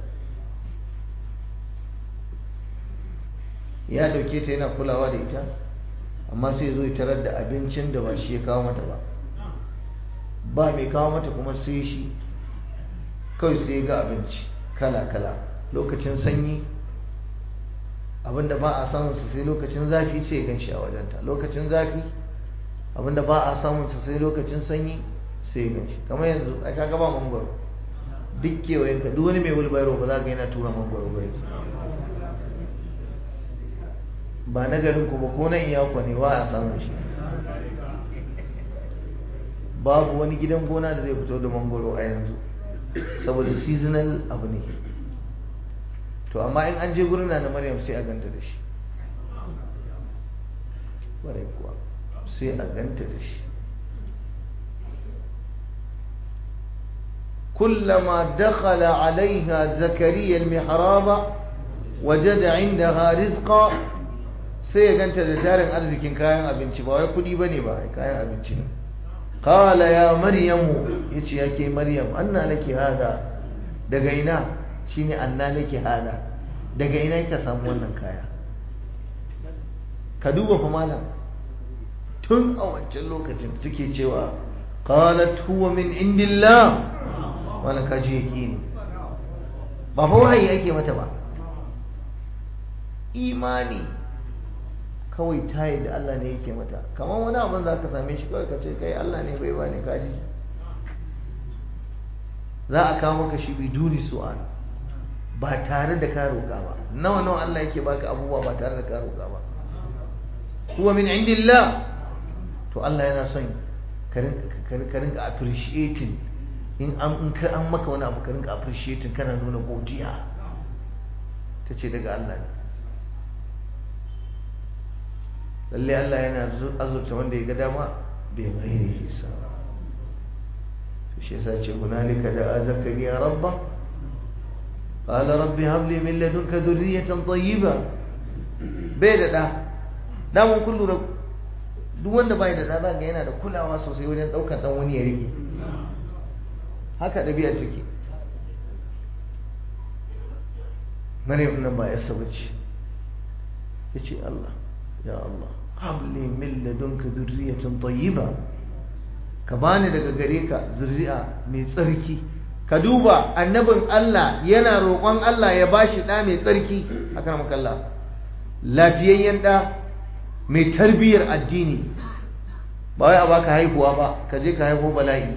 [SPEAKER 1] ya dauke ta yana kulawa da ita amma sai zo ya tarar da abincin da ba shi ya kawo mata ba ba mai kawo mata kuma sai shi kawai sai ga abinci kala-kala lokacin sanyi abinda ba a samunsa sai lokacin zafi sai ya ganshi a wajenta lokacin zafi abinda ba a samunsa sai lokacin sanyi sai ya ganshi kamar yanzu a kaga ba mangwaro duk kewayen ka duk wani mai wulbairo ba za ka yana tura mangwaro ba yanzu ba na garin ku ba ko na iyakwa ne wa a samu shi babu wani gidan gona da zai fito da mangoro a yanzu saboda seasonal abu ne to amma in an je gurin na maryam sai a ganta da shi ƙwarai kuwa sai a ganta da shi كلما دخل عليها زكريا المحراب وجد عندها رزقا sai ya ganta da tarin arzikin kayan abinci ba wai kudi bane ba kayan abinci ne qala ya maryamu yace yake maryam anna laki hada daga ina shine anna laki hada daga ina kika samu wannan kaya ka duba fa malam tun a wancan lokacin suke cewa qalat huwa min indillah wala kaji yaqini ba fa wahayi ake mata ba imani kawai tayi da Allah ne yake mata kamar wani abin za ka same shi kawai ka ce kai Allah ne bai bani kaji za a kawo maka shi biduni su'al ba tare da ka roƙa ba nawa nawa Allah yake baka abubuwa ba tare da ka roƙa ba huwa min indillah to Allah yana son ka rinka appreciating in an ka an maka wani abu ka rinka appreciating kana nuna godiya ta ce daga Allah ne lalle Allah yana azurta wanda ya ga dama bai gairi hisa shi yasa ce hunalika da zakariya rabba qala rabbi hab li min ladunka dhurriyatan tayyiba bai da da da mun kullu duk wanda bai da da ga yana da kulawa sosai wajen daukar dan wani ya rike haka ɗabi'ar take maryam nan ba yasa bace yace Allah ya Allah habli min ladunka zurriyatan tayyiba ka bani daga gare ka zuri'a mai tsarki ka duba annabin Allah yana roƙon Allah ya bashi ɗa mai tsarki akan makalla lafiyayyen ɗa mai tarbiyyar addini ba wai a baka haihuwa ba ka je ka haihu bala'i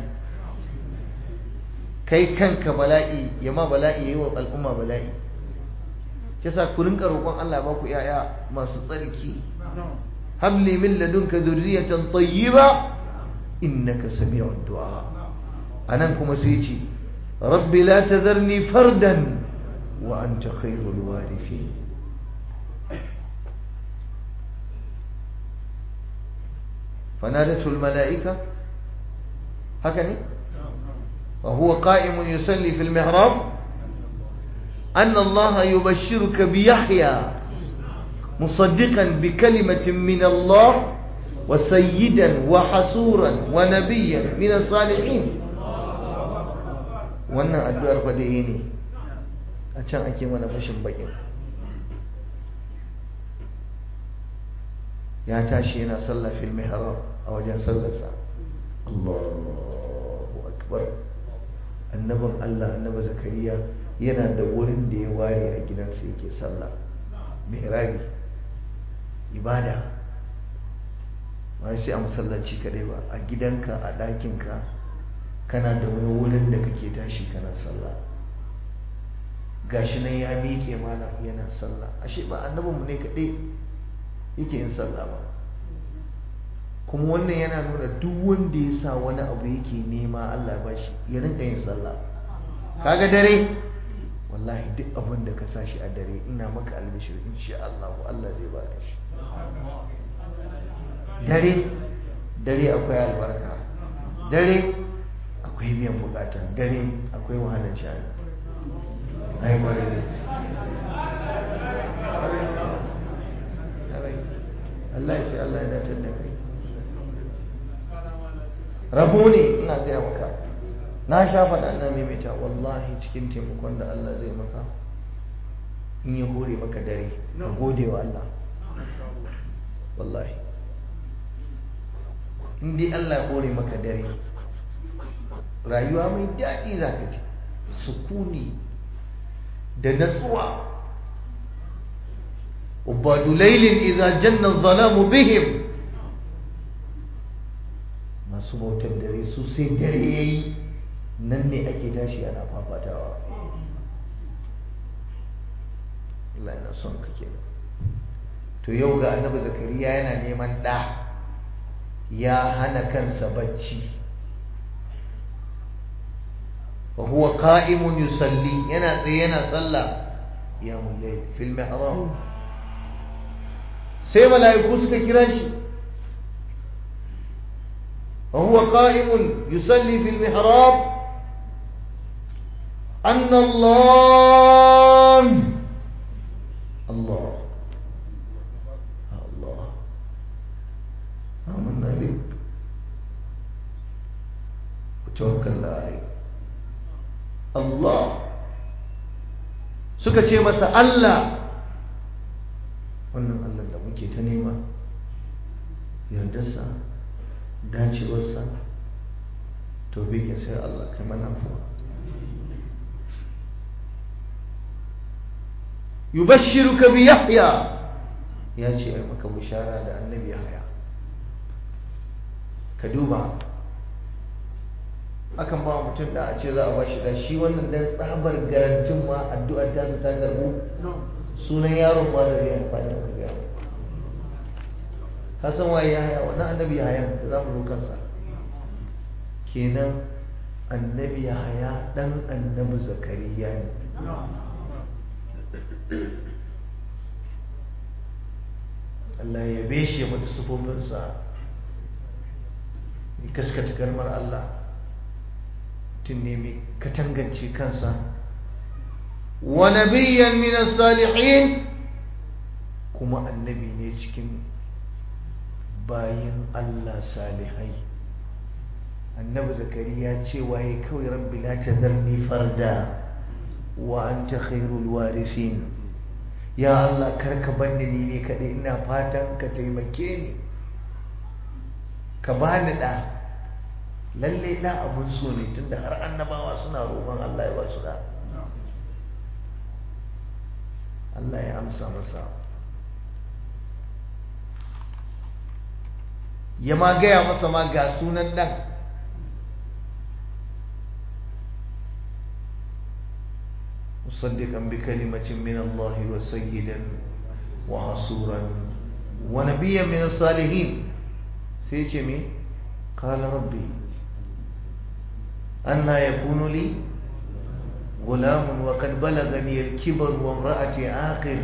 [SPEAKER 1] kai kanka bala'i ya ma bala'i yi wa al'umma bala'i kisa ku rinka roƙon Allah ba ku yaya masu tsarki habli min ladunka dhurriyatan tayyiba innaka sami'ud du'a anan kuma sai ce rabbi la tadharni fardan wa anta khairul warithin فنادته الملائكة هكذا وهو قائم يصلي في المحراب أن الله يبشرك بيحيى مصدقا بكلمة من الله وسيدا وحسورا ونبيا من الصالحين wannan addu'ar fadaye ne a can ake mana fashin bakin ya tashi yana sallah fil mihrab a wajen sallarsa Allahu akbar annabin Allah annabi zakariya yana da wurin da ya ware a gidansa yake sallah mihrabi ibada ba sai a masallaci kadai ba a gidanka a ɗakinka kana da wani wurin da kake tashi kana sallah gashi nan ya miƙe mana yana sallah ashe ba annabinmu ne kaɗai yake yin sallah ba kuma wannan yana nuna duk wanda ya sa wani abu yake nema Allah ba shi ya rinka yin sallah kaga dare wallahi duk abin da ka sa shi a dare ina maka albishir insha Allah Allah zai baka shi dare dare akwai albarka dare akwai biyan bukata dare akwai wahalar shani ai kwarai da Allah ya sai Allah ya dace da kai rabo ne ina gaya maka na sha faɗa na maimaita wallahi cikin taimakon da Allah zai maka in ya hore maka dare ka gode wa Allah wallahi in dai Allah ya hore maka dare rayuwa mai daɗi za ka ji sukuni da natsuwa ubadu lailin idza janna zalamu bihim masu bautar dare su sai dare yayi nan ne ake tashi ana fafatawa Allah yana son ka kenan to yau ga annabi zakariya yana neman ɗa ya hana kansa bacci wa huwa qa'imun yusalli yana tsaye yana sallah ya mulai fil mihrab sai mala'iku suka kira shi wa huwa qa'imun yusalli fil mihrab anna Allah Allah Allah amanna bik tawakkalna alayk Allah suka ce masa Allah wannan Allah da muke ta nema yardarsa dacewarsa to bikin sai Allah kai mana afuwa yubashshiruka bi Yahya ya ce ai maka bishara da annabi Yahya ka duba akan ba mutum da a ce za a bashi da shi wannan dan tsabar garantin ma addu'ar ta ta garbu sunan yaron ma da zai haifa da wani yaro ka san waye ya haya wannan annabi ya haya da za mu zo kansa kenan annabi ya haya dan annabi zakariya ne Allah ya beshe ya mata sufofinsa ya kaskata kalmar Allah mutum ne mai katangance kansa wa nabiyyan min salihin kuma annabi ne cikin bayin Allah salihai annabi zakariya cewa ya kawai rabbi la tadharni farda wa anta khairul warisin ya Allah karka banni ni ne kadai ina fatan ka taimake ni ka bani da lalle da abun so ne tunda har annabawa suna roƙon Allah ya ba su da Allah ya amsa masa ya ma gaya masa ma ga sunan ɗan مصدقا بكلمة من الله وسيدا وحصورا ونبيا من الصالحين سيجمي قال ربي أنا يكون لي غلام وقد بلغني الكبر وامرأتي عاقر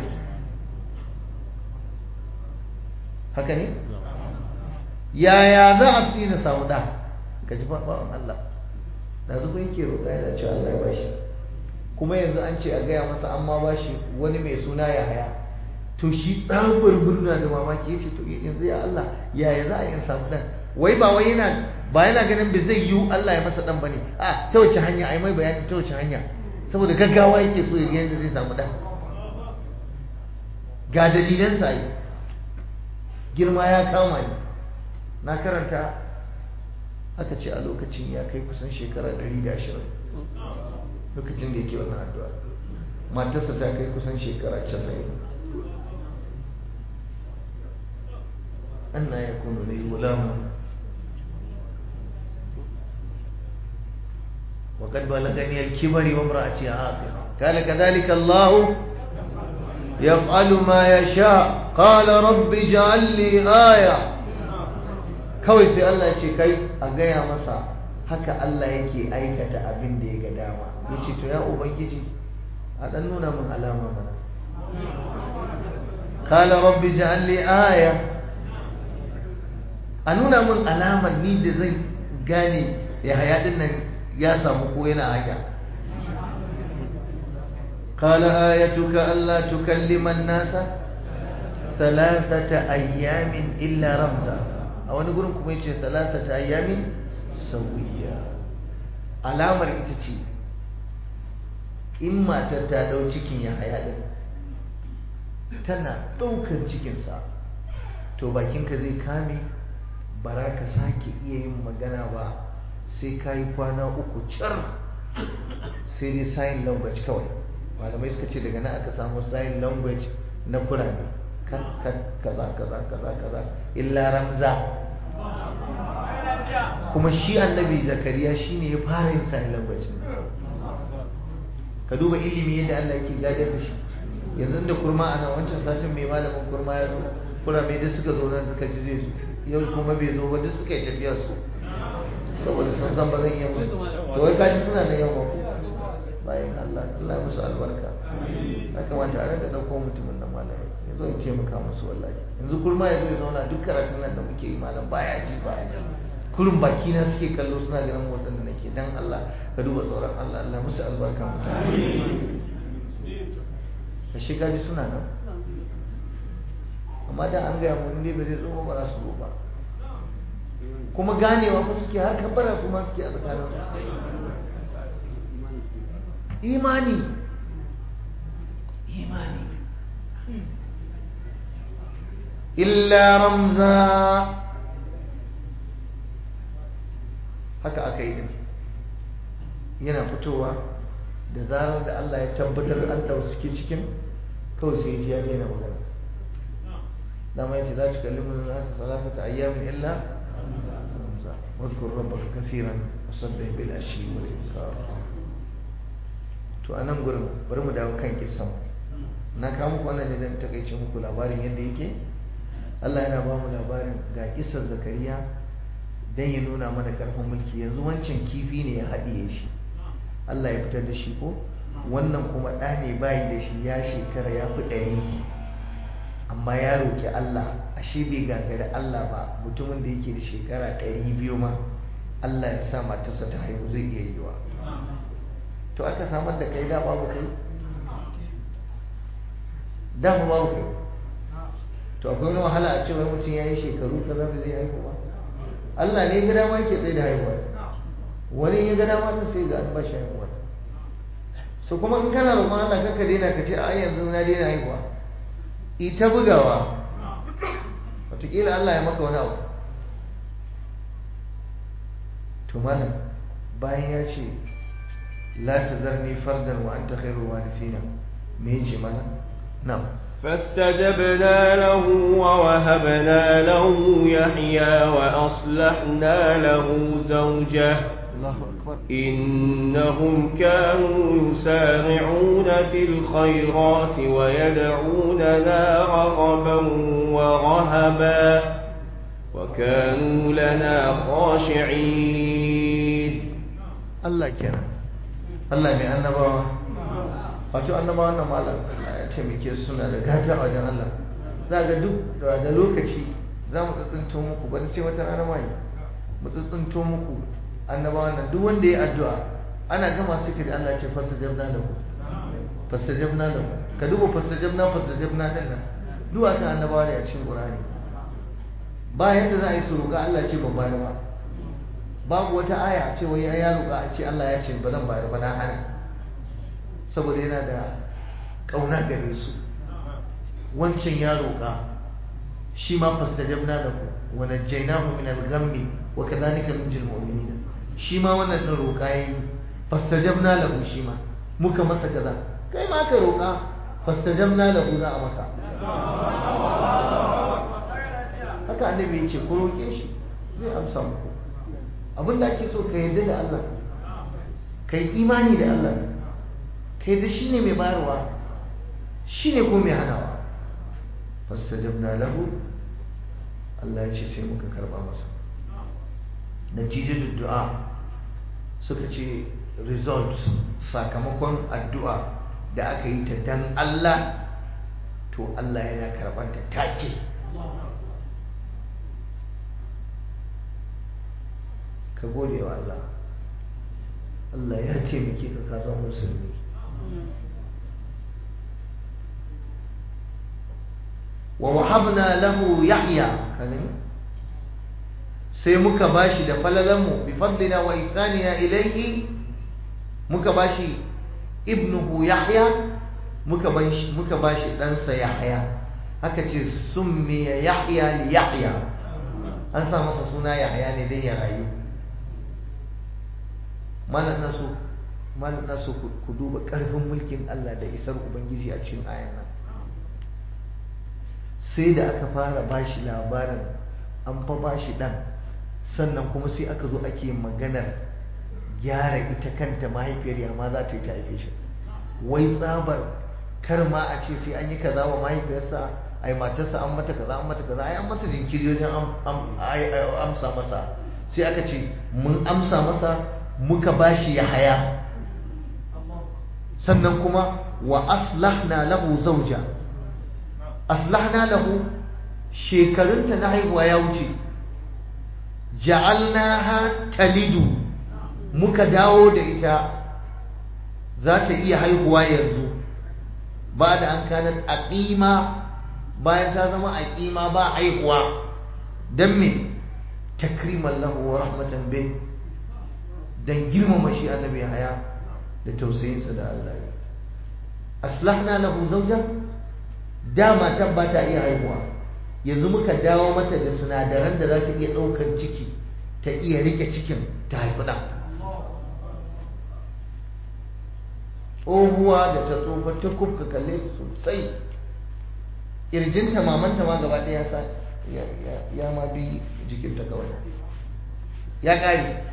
[SPEAKER 1] هكذا يا يا ذا أسئلة سوداء كجفا بارن الله da zuba yake roƙa yana cewa Allah ya bashi kuma yanzu an ce a gaya masa an ma bashi wani mai suna ya haya to shi tsabar murna da mamaki ya ce to yanzu ya Allah yaya za a yi samu dan wai ba wai yana ba yana ganin bai zai yiwu Allah ya masa dan bane a ta wace hanya ai mai bayani ta wace hanya saboda gaggawa yake so ya ga yadda zai samu dan ga dalilan sa yi girma ya kama ni na karanta aka ce a lokacin ya kai kusan shekara 120 lokacin da yake wannan addu'a matarsa ta kai kusan shekara 90 anna yakunu li gulamun وقد بلغني الكبر وامرأتي عاقر قال كذلك الله يفعل ما يشاء قال رب اجعل لي آية kawai sai Allah ce kai a gaya masa haka Allah yake aikata abin da ya ga dama ya ce to ya ubangiji a ɗan nuna min alama mana kala rabbi ja'al li aya a nuna min alamar ni da zan gane ya haya din nan ya samu ko yana hanya قال آيتك ألا تكلم الناس ثلاثة أيام إلا رمزا a wani gurin kuma yace talatata ayyamin sawiya alamar ita ce in matar ta dau cikin ya haya din tana daukar cikinsa to bakinka zai kame bara ka sake iya yin magana ba sai ka yi kwana uku car sai dai sign language kawai malamai suka ce daga nan aka samu sign language na kurame kaza kaza kaza kaza illa ramza kuma shi annabi zakariya shine ya fara yin sign language ka duba ilimi yadda Allah yake gadar da shi yanzu da kurma ana wancan satin mai malamin kurma ya zo kurame duk suka zo nan suka ji zai zo yau kuma bai zo ba duk suka yi tafiyar su saboda sun san ba zan iya musu to wai kaji suna da yawa ko bayan Allah Allah ya musu albarka ya kamata a rinka ɗauko mutumin nan malamai ya zo ya taimaka musu wallahi yanzu kurma ya zo ya zauna duk karatun nan da muke yi malam baya ji baya ji kurin baki na suke kallo suna ganin motsin da nake dan Allah ka duba tsoron Allah Allah musu albarka mutane ka shi kaji suna nan amma da an gaya mun ne ba zai zo ba za su zo ba kuma ganewa fa suke har kabbara su ma suke a tsakanin imani imani illa ramza haka aka yi din yana fitowa da zarar da Allah ya tabbatar an da suke cikin kawai sai ji ya daina magana dama yace za ta kallimu nasu salasata ayyamin illa واذكر ربك كثيرا وسبح بالعشي والإبكار to anan gurin bari mu dawo kan kisan na kawo muku wannan ne dan takaice muku labarin yadda yake Allah yana ba mu labarin ga kisan Zakariya dan ya nuna mana karfin mulki yanzu wancan kifi ne ya haɗiye shi Allah ya fitar da shi ko wannan kuma ɗa ne bayi da shi ya shekara ya fi ɗari amma ya roƙi Allah ashe bai gagari Allah ba mutumin da yake da shekara ɗari biyu ma Allah ya sa matarsa ta haihu zai iya yiwa to aka samar da kai da babu kai dama babu kai to akwai wani wahala a cewa mutum ya yi shekaru kaza ba zai haihu ba Allah ne ga dama yake tsaye da haihuwa wani ya ga dama ta sai ga an ba shi haihuwa so kuma in kana roƙon Allah kanka daina ka ce a yanzu na daina haihuwa ita bugawa wataƙila Allah ya maka wani abu to malam bayan ya ce la tazarni fardan wa anta khairul warithina me yace mana na'am
[SPEAKER 2] فاستجبنا له ووهبنا له يحيى وأصلحنا له زوجه
[SPEAKER 1] الله akbar
[SPEAKER 2] إنهم كانوا يسارعون في الخيرات ويدعوننا رغبا ورهبا وكانوا لنا خاشعين
[SPEAKER 1] Allah kenan Allah mai annabawa wato annabawa wannan malam Allah ya taimake su suna da gata a wajen Allah za ga duk da da lokaci za mu tsintsinto muku bari sai wata rana mai mu tsintsinto muku annabawan nan duk wanda ya addu'a ana gama su da Allah ce fastajabna lahu fastajabna lahu ka duba fastajabna fastajabna din nan duk akan annabawa ne a cikin Qur'ani ba yadda za a yi su roƙa Allah ce ban bayar ba babu wata aya ce wai ya roƙa a ce Allah ya ce ba zan bayar ba na hana saboda yana da ƙauna gare su wancan ya roƙa shi ma fastajabna lahu wa najjaynahu min al-ghammi wa kadhalika nunjil mu'minin shi ma wannan din roƙa yayi fastajabna lahu shi ma muka masa kaza kai ma ka roƙa fastajabna lahu za a maka haka annabi ya ce ku roƙe shi zai amsa muku abin da ake so ka yarda da Allah ka yi imani da Allah ka yarda shi ne mai bayarwa shi ne ko mai hanawa fastajabna lahu Allah ya ce sai muka karba masa natijar du'a suka ce result sakamakon addu'a da aka yi ta dan Allah to Allah yana karɓar ta take ka gode wa Allah Allah ya taimake ka ka zama musulmi wa wahabna lahu yahya kanin sai muka bashi da falalanmu bi fadlina wa ihsanina ilayhi muka bashi ibnuhu yahya muka bashi muka bashi ɗansa yahya haka ce summiya yahya li yahya an sa masa suna yahya ne dai ya rayu malam na so malam na so ku duba ƙarfin mulkin Allah da isar ubangiji a cikin ayan nan sai da aka fara bashi labarin an fa bashi dan sannan kuma sai aka zo ake maganar gyara ita kanta mahaifiyar ya ma za ta yi ta haife shi wai tsabar kar ma a ce sai an yi kaza wa mahaifiyarsa ai matarsa an mata kaza an mata kaza ai an masa jinkiri wajen amsa masa sai aka ce mun amsa masa muka bashi ya haya sannan kuma wa aslahna lahu zauja aslahna lahu shekarunta na haihuwa ya wuce ja'alnaha talidu muka dawo da ita za ta iya haihuwa yanzu ba da an kanar aqima bayan ta zama aqima ba haihuwa dan me takriman lahu wa rahmatan bih dan girmama shi annabi haya da tausayinsa da Allah ya aslahna lahu zawja dama tan ba ta iya haihuwa yanzu muka dawo mata da sinadaran da za ta iya ɗaukar ciki ta iya rike cikin ta haifi ɗan tsohuwa da ta tsofa ta kufka kalle ta sosai ƙirjinta mamanta ma gaba ɗaya ya ma bi jikinta kawai ya ƙare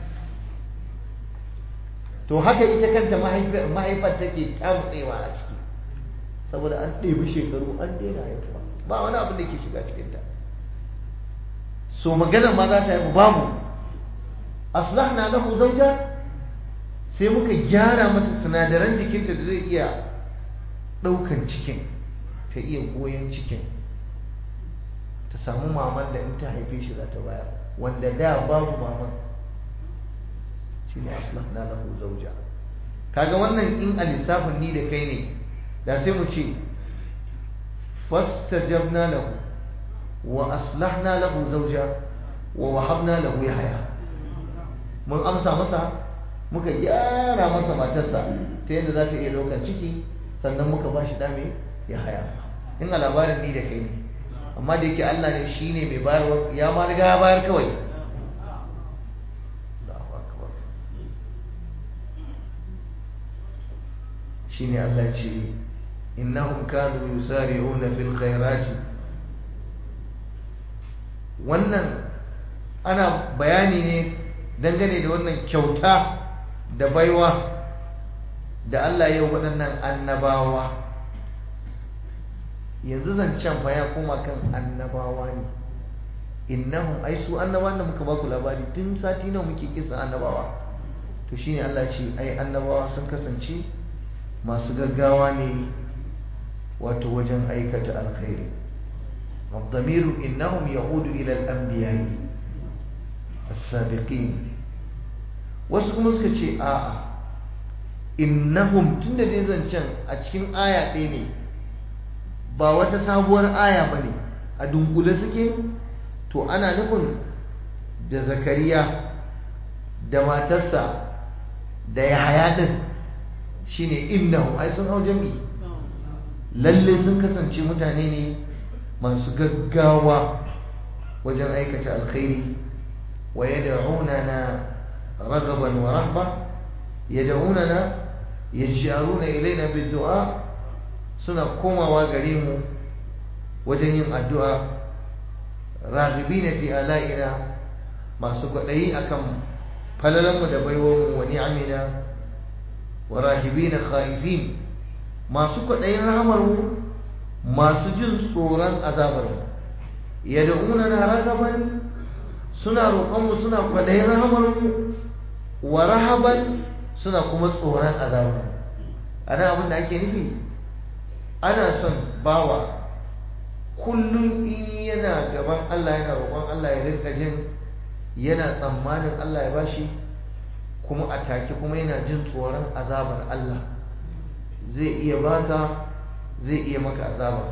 [SPEAKER 1] to haka ita kanta mahaifar take tamtsewa a ciki saboda an ɗebi shekaru an daina haifuwa ba wani abin da ke shiga cikinta so maganar ma za ta haifu babu aslahna lahu zauja sai muka gyara mata sinadaran jikinta da zai iya ɗaukan cikin ta iya goyon cikin ta samu maman da in ta haife shi za ta bayar wanda da babu maman shi ne aslahna lahu zauja kaga wannan in a lissafin ni da kai ne da sai mu ce fastajabna lahu wa aslahna lahu zauja wa wahabna lahu yahya mun amsa masa muka gyara masa matarsa ta yadda za ta iya ɗaukar ciki sannan muka ba shi ɗame ya haya in a labarin ni da kai ne amma da yake Allah ne shi ne mai bayarwa ya ma riga ya bayar kawai shi ne Allah ce innahum kanu yusari'una fil khairati wannan ana bayani ne dangane da wannan kyauta da baiwa da Allah ya waɗannan annabawa yanzu zancen fa ya koma kan annabawa ne innahum ai su annabawan da muka baku labari tun sati nawa muke kisa annabawa to shine Allah ce ai annabawa sun kasance masu gaggawa ne wato wajen aikata alkhairi الضمير إنهم يعود إلى الأنبياء السابقين wasu kuma suka ce a'a innahum tunda dai zancen a cikin aya ɗaya ne ba wata sabuwar aya ba ne a dunkule suke to ana nufin da zakariya da matarsa da ya haya ɗin shine innahum ai sun hau jam'i lalle sun kasance mutane ne masu gaggawa wajen aikata alkhairi wa yad'unana raghaban wa rahba yad'unana yaj'aluna ilaina bid-du'a suna komawa gare mu wajen yin addu'a raghibina fi ala'ina masu kwaɗayi akan falalanmu da baiwanmu wa ni'amina wa rahibina khaifin masu kwaɗayin rahamarmu masu jin tsoron azabarmu yad'una na ragaban suna roƙonmu suna kwaɗayin rahamarmu wa rahaban suna kuma tsoron azabarmu ana abin da ake nufi ana son bawa kullum in yana gaban Allah yana roƙon Allah ya rinka jin yana tsammanin Allah ya bashi kuma a take kuma yana jin tsoron azabar Allah zai iya baka zai iya maka azaba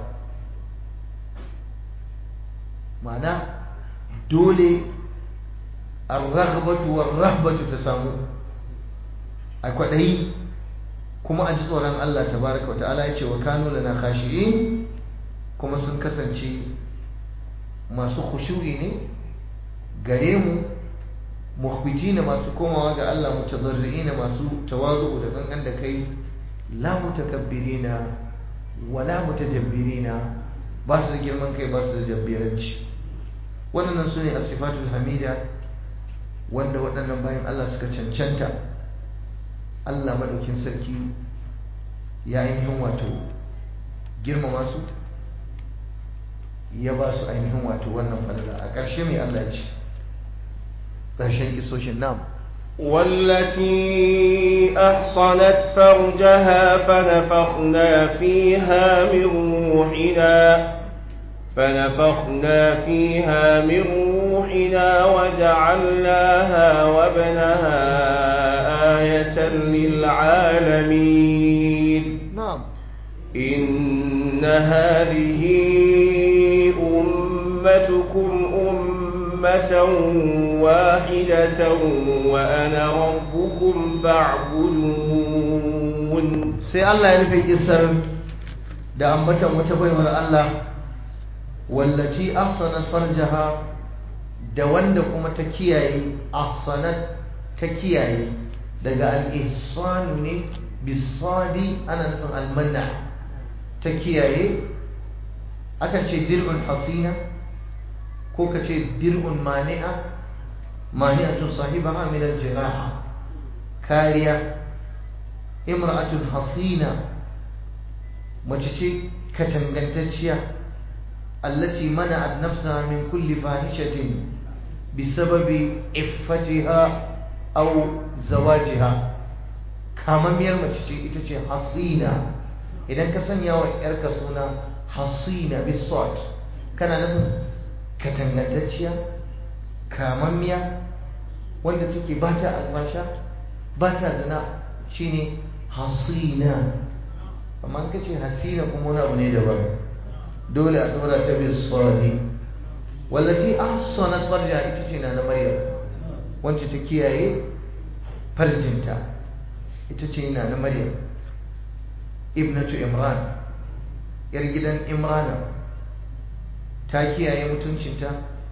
[SPEAKER 1] ma'ana dole ar-raghbatu war-rahbatu ta samu a kwaɗayi kuma a ji tsoron Allah tabaraka wa ta'ala ya ce wa kanu lana khashi'in kuma sun kasance masu khushu'i ne gare mu mukhbitina masu komawa ga Allah mutadarri'ina masu tawazu da kankan da kai la mutakabbirina wala mutajabbirina ba su da girman kai ba su da jabbiranci wannan su ne asifatul hamida wanda waɗannan bayan Allah suka cancanta Allah maɗaukin sarki ya ainihin wato girmama su ya ba su ainihin wato wannan falala a ƙarshe mai Allah ya ce ƙarshen isoshin nam
[SPEAKER 2] والتي أحصنت فرجها فنفخنا فيها من روحنا فنفخنا فيها من روحنا وجعلناها وابنها آية للعالمين
[SPEAKER 1] نعم
[SPEAKER 2] إن هذه أمتكم أمة واحدة وأنا ربكم فاعبدون
[SPEAKER 1] sai Allah ya rufe kisar da ambatan wata baiwar Allah wallaci ahsanat farjaha da wanda kuma ta kiyaye ahsanat ta kiyaye daga al-ihsan ne bisadi ana nufin almanna ta kiyaye akan ce dir'un hasina ko ka ce dir'un mani'a mani'atun sahibaha min al-jiraha kariya imra'atun hasina mace ce katangantacciya allati mana'at nafsaha min kulli fahishatin bisababi iffatiha aw zawajiha kamamiyar mace ce ita ce hasina idan ka sanya wa yarka suna hasina bisot kana nufin katangantacciya kamammiya wanda take ba ta albasha ba ta zina shine hasina amma ka ce hasina kuma wani abu ne daban dole a dora ta bisodi wallati ahsanat farja ita ce na na maryam wacce ta kiyaye farjinta ita ce na na maryam ibnatu imran yar gidan imrana ta kiyaye mutuncinta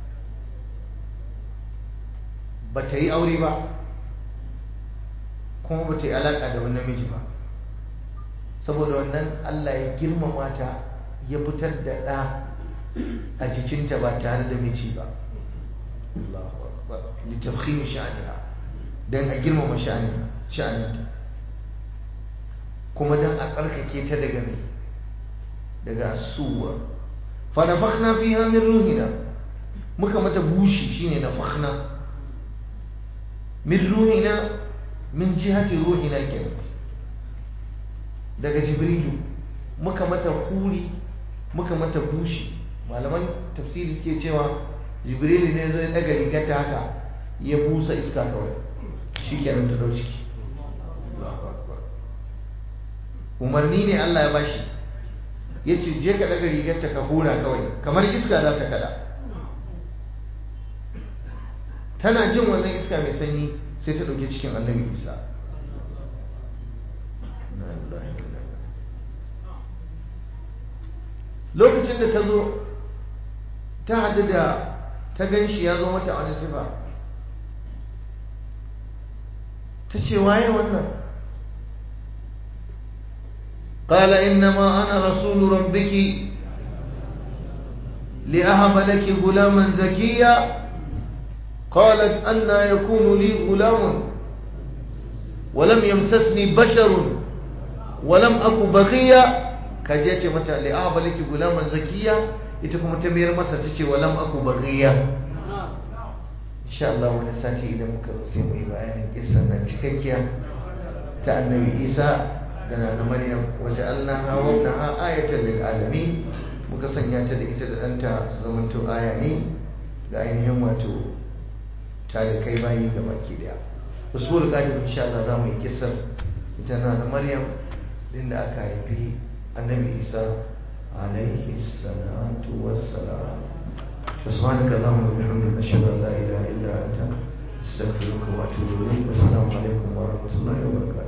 [SPEAKER 1] ba ta yi aure ba kuma ba ta yi alaƙa da wani namiji ba saboda wannan Allah ya girmama ta ya fitar da ɗa a jikinta ba tare da miji ba Allahu akbar litafkhim sha'aniha dan a girmama sha'aniha sha'aninta kuma dan a tsarkake ta daga mai daga asuwa fa nafakhna fiha min ruhina muka mata bushi shine nafakhna min ruhina min jihati ruhina kenan daga jibrilu muka mata huri muka mata bushi malaman tafsiri suke cewa jibrilu ne zai daga rigarta haka ya busa iska kawai shi kenan ta dau ciki umarni ne Allah ya bashi ya ce je ka daga rigarta ka hura kawai kamar iska za ta kada tana jin wannan iska mai sanyi sai ta ɗauki cikin annabi isa lokacin da ta zo ta haɗu da ta gan shi ya zo mata wani sifa ta ce waye wannan قال إنما أنا رسول ربك لأهب لك غلاما زكيا قالت أنا يكون لي غلام ولم يمسسني بشر ولم أك بغيا كجيت متى لأهب لك غلاما زكيا إتكم تمير مسا تشي ولم أك بغيا إن شاء الله ونساتي إذا مكرسين وإبعاني إسانا تككيا كأنبي إيسا dana na maryam waja'alnaha wa ibnaha ayatan lil alamin muka sanya ta da ita da danta su zamanto aya ne ga ainihin wato talikai bayi ga baki daya usul qadim insha Allah za mu yi kissar ita na da maryam din da aka haifi annabi isa alaihi salatu wassalam سبحانك اللهم وبحمدك اشهد ان لا اله الا انت استغفرك واتوب اليك والسلام عليكم ورحمه الله وبركاته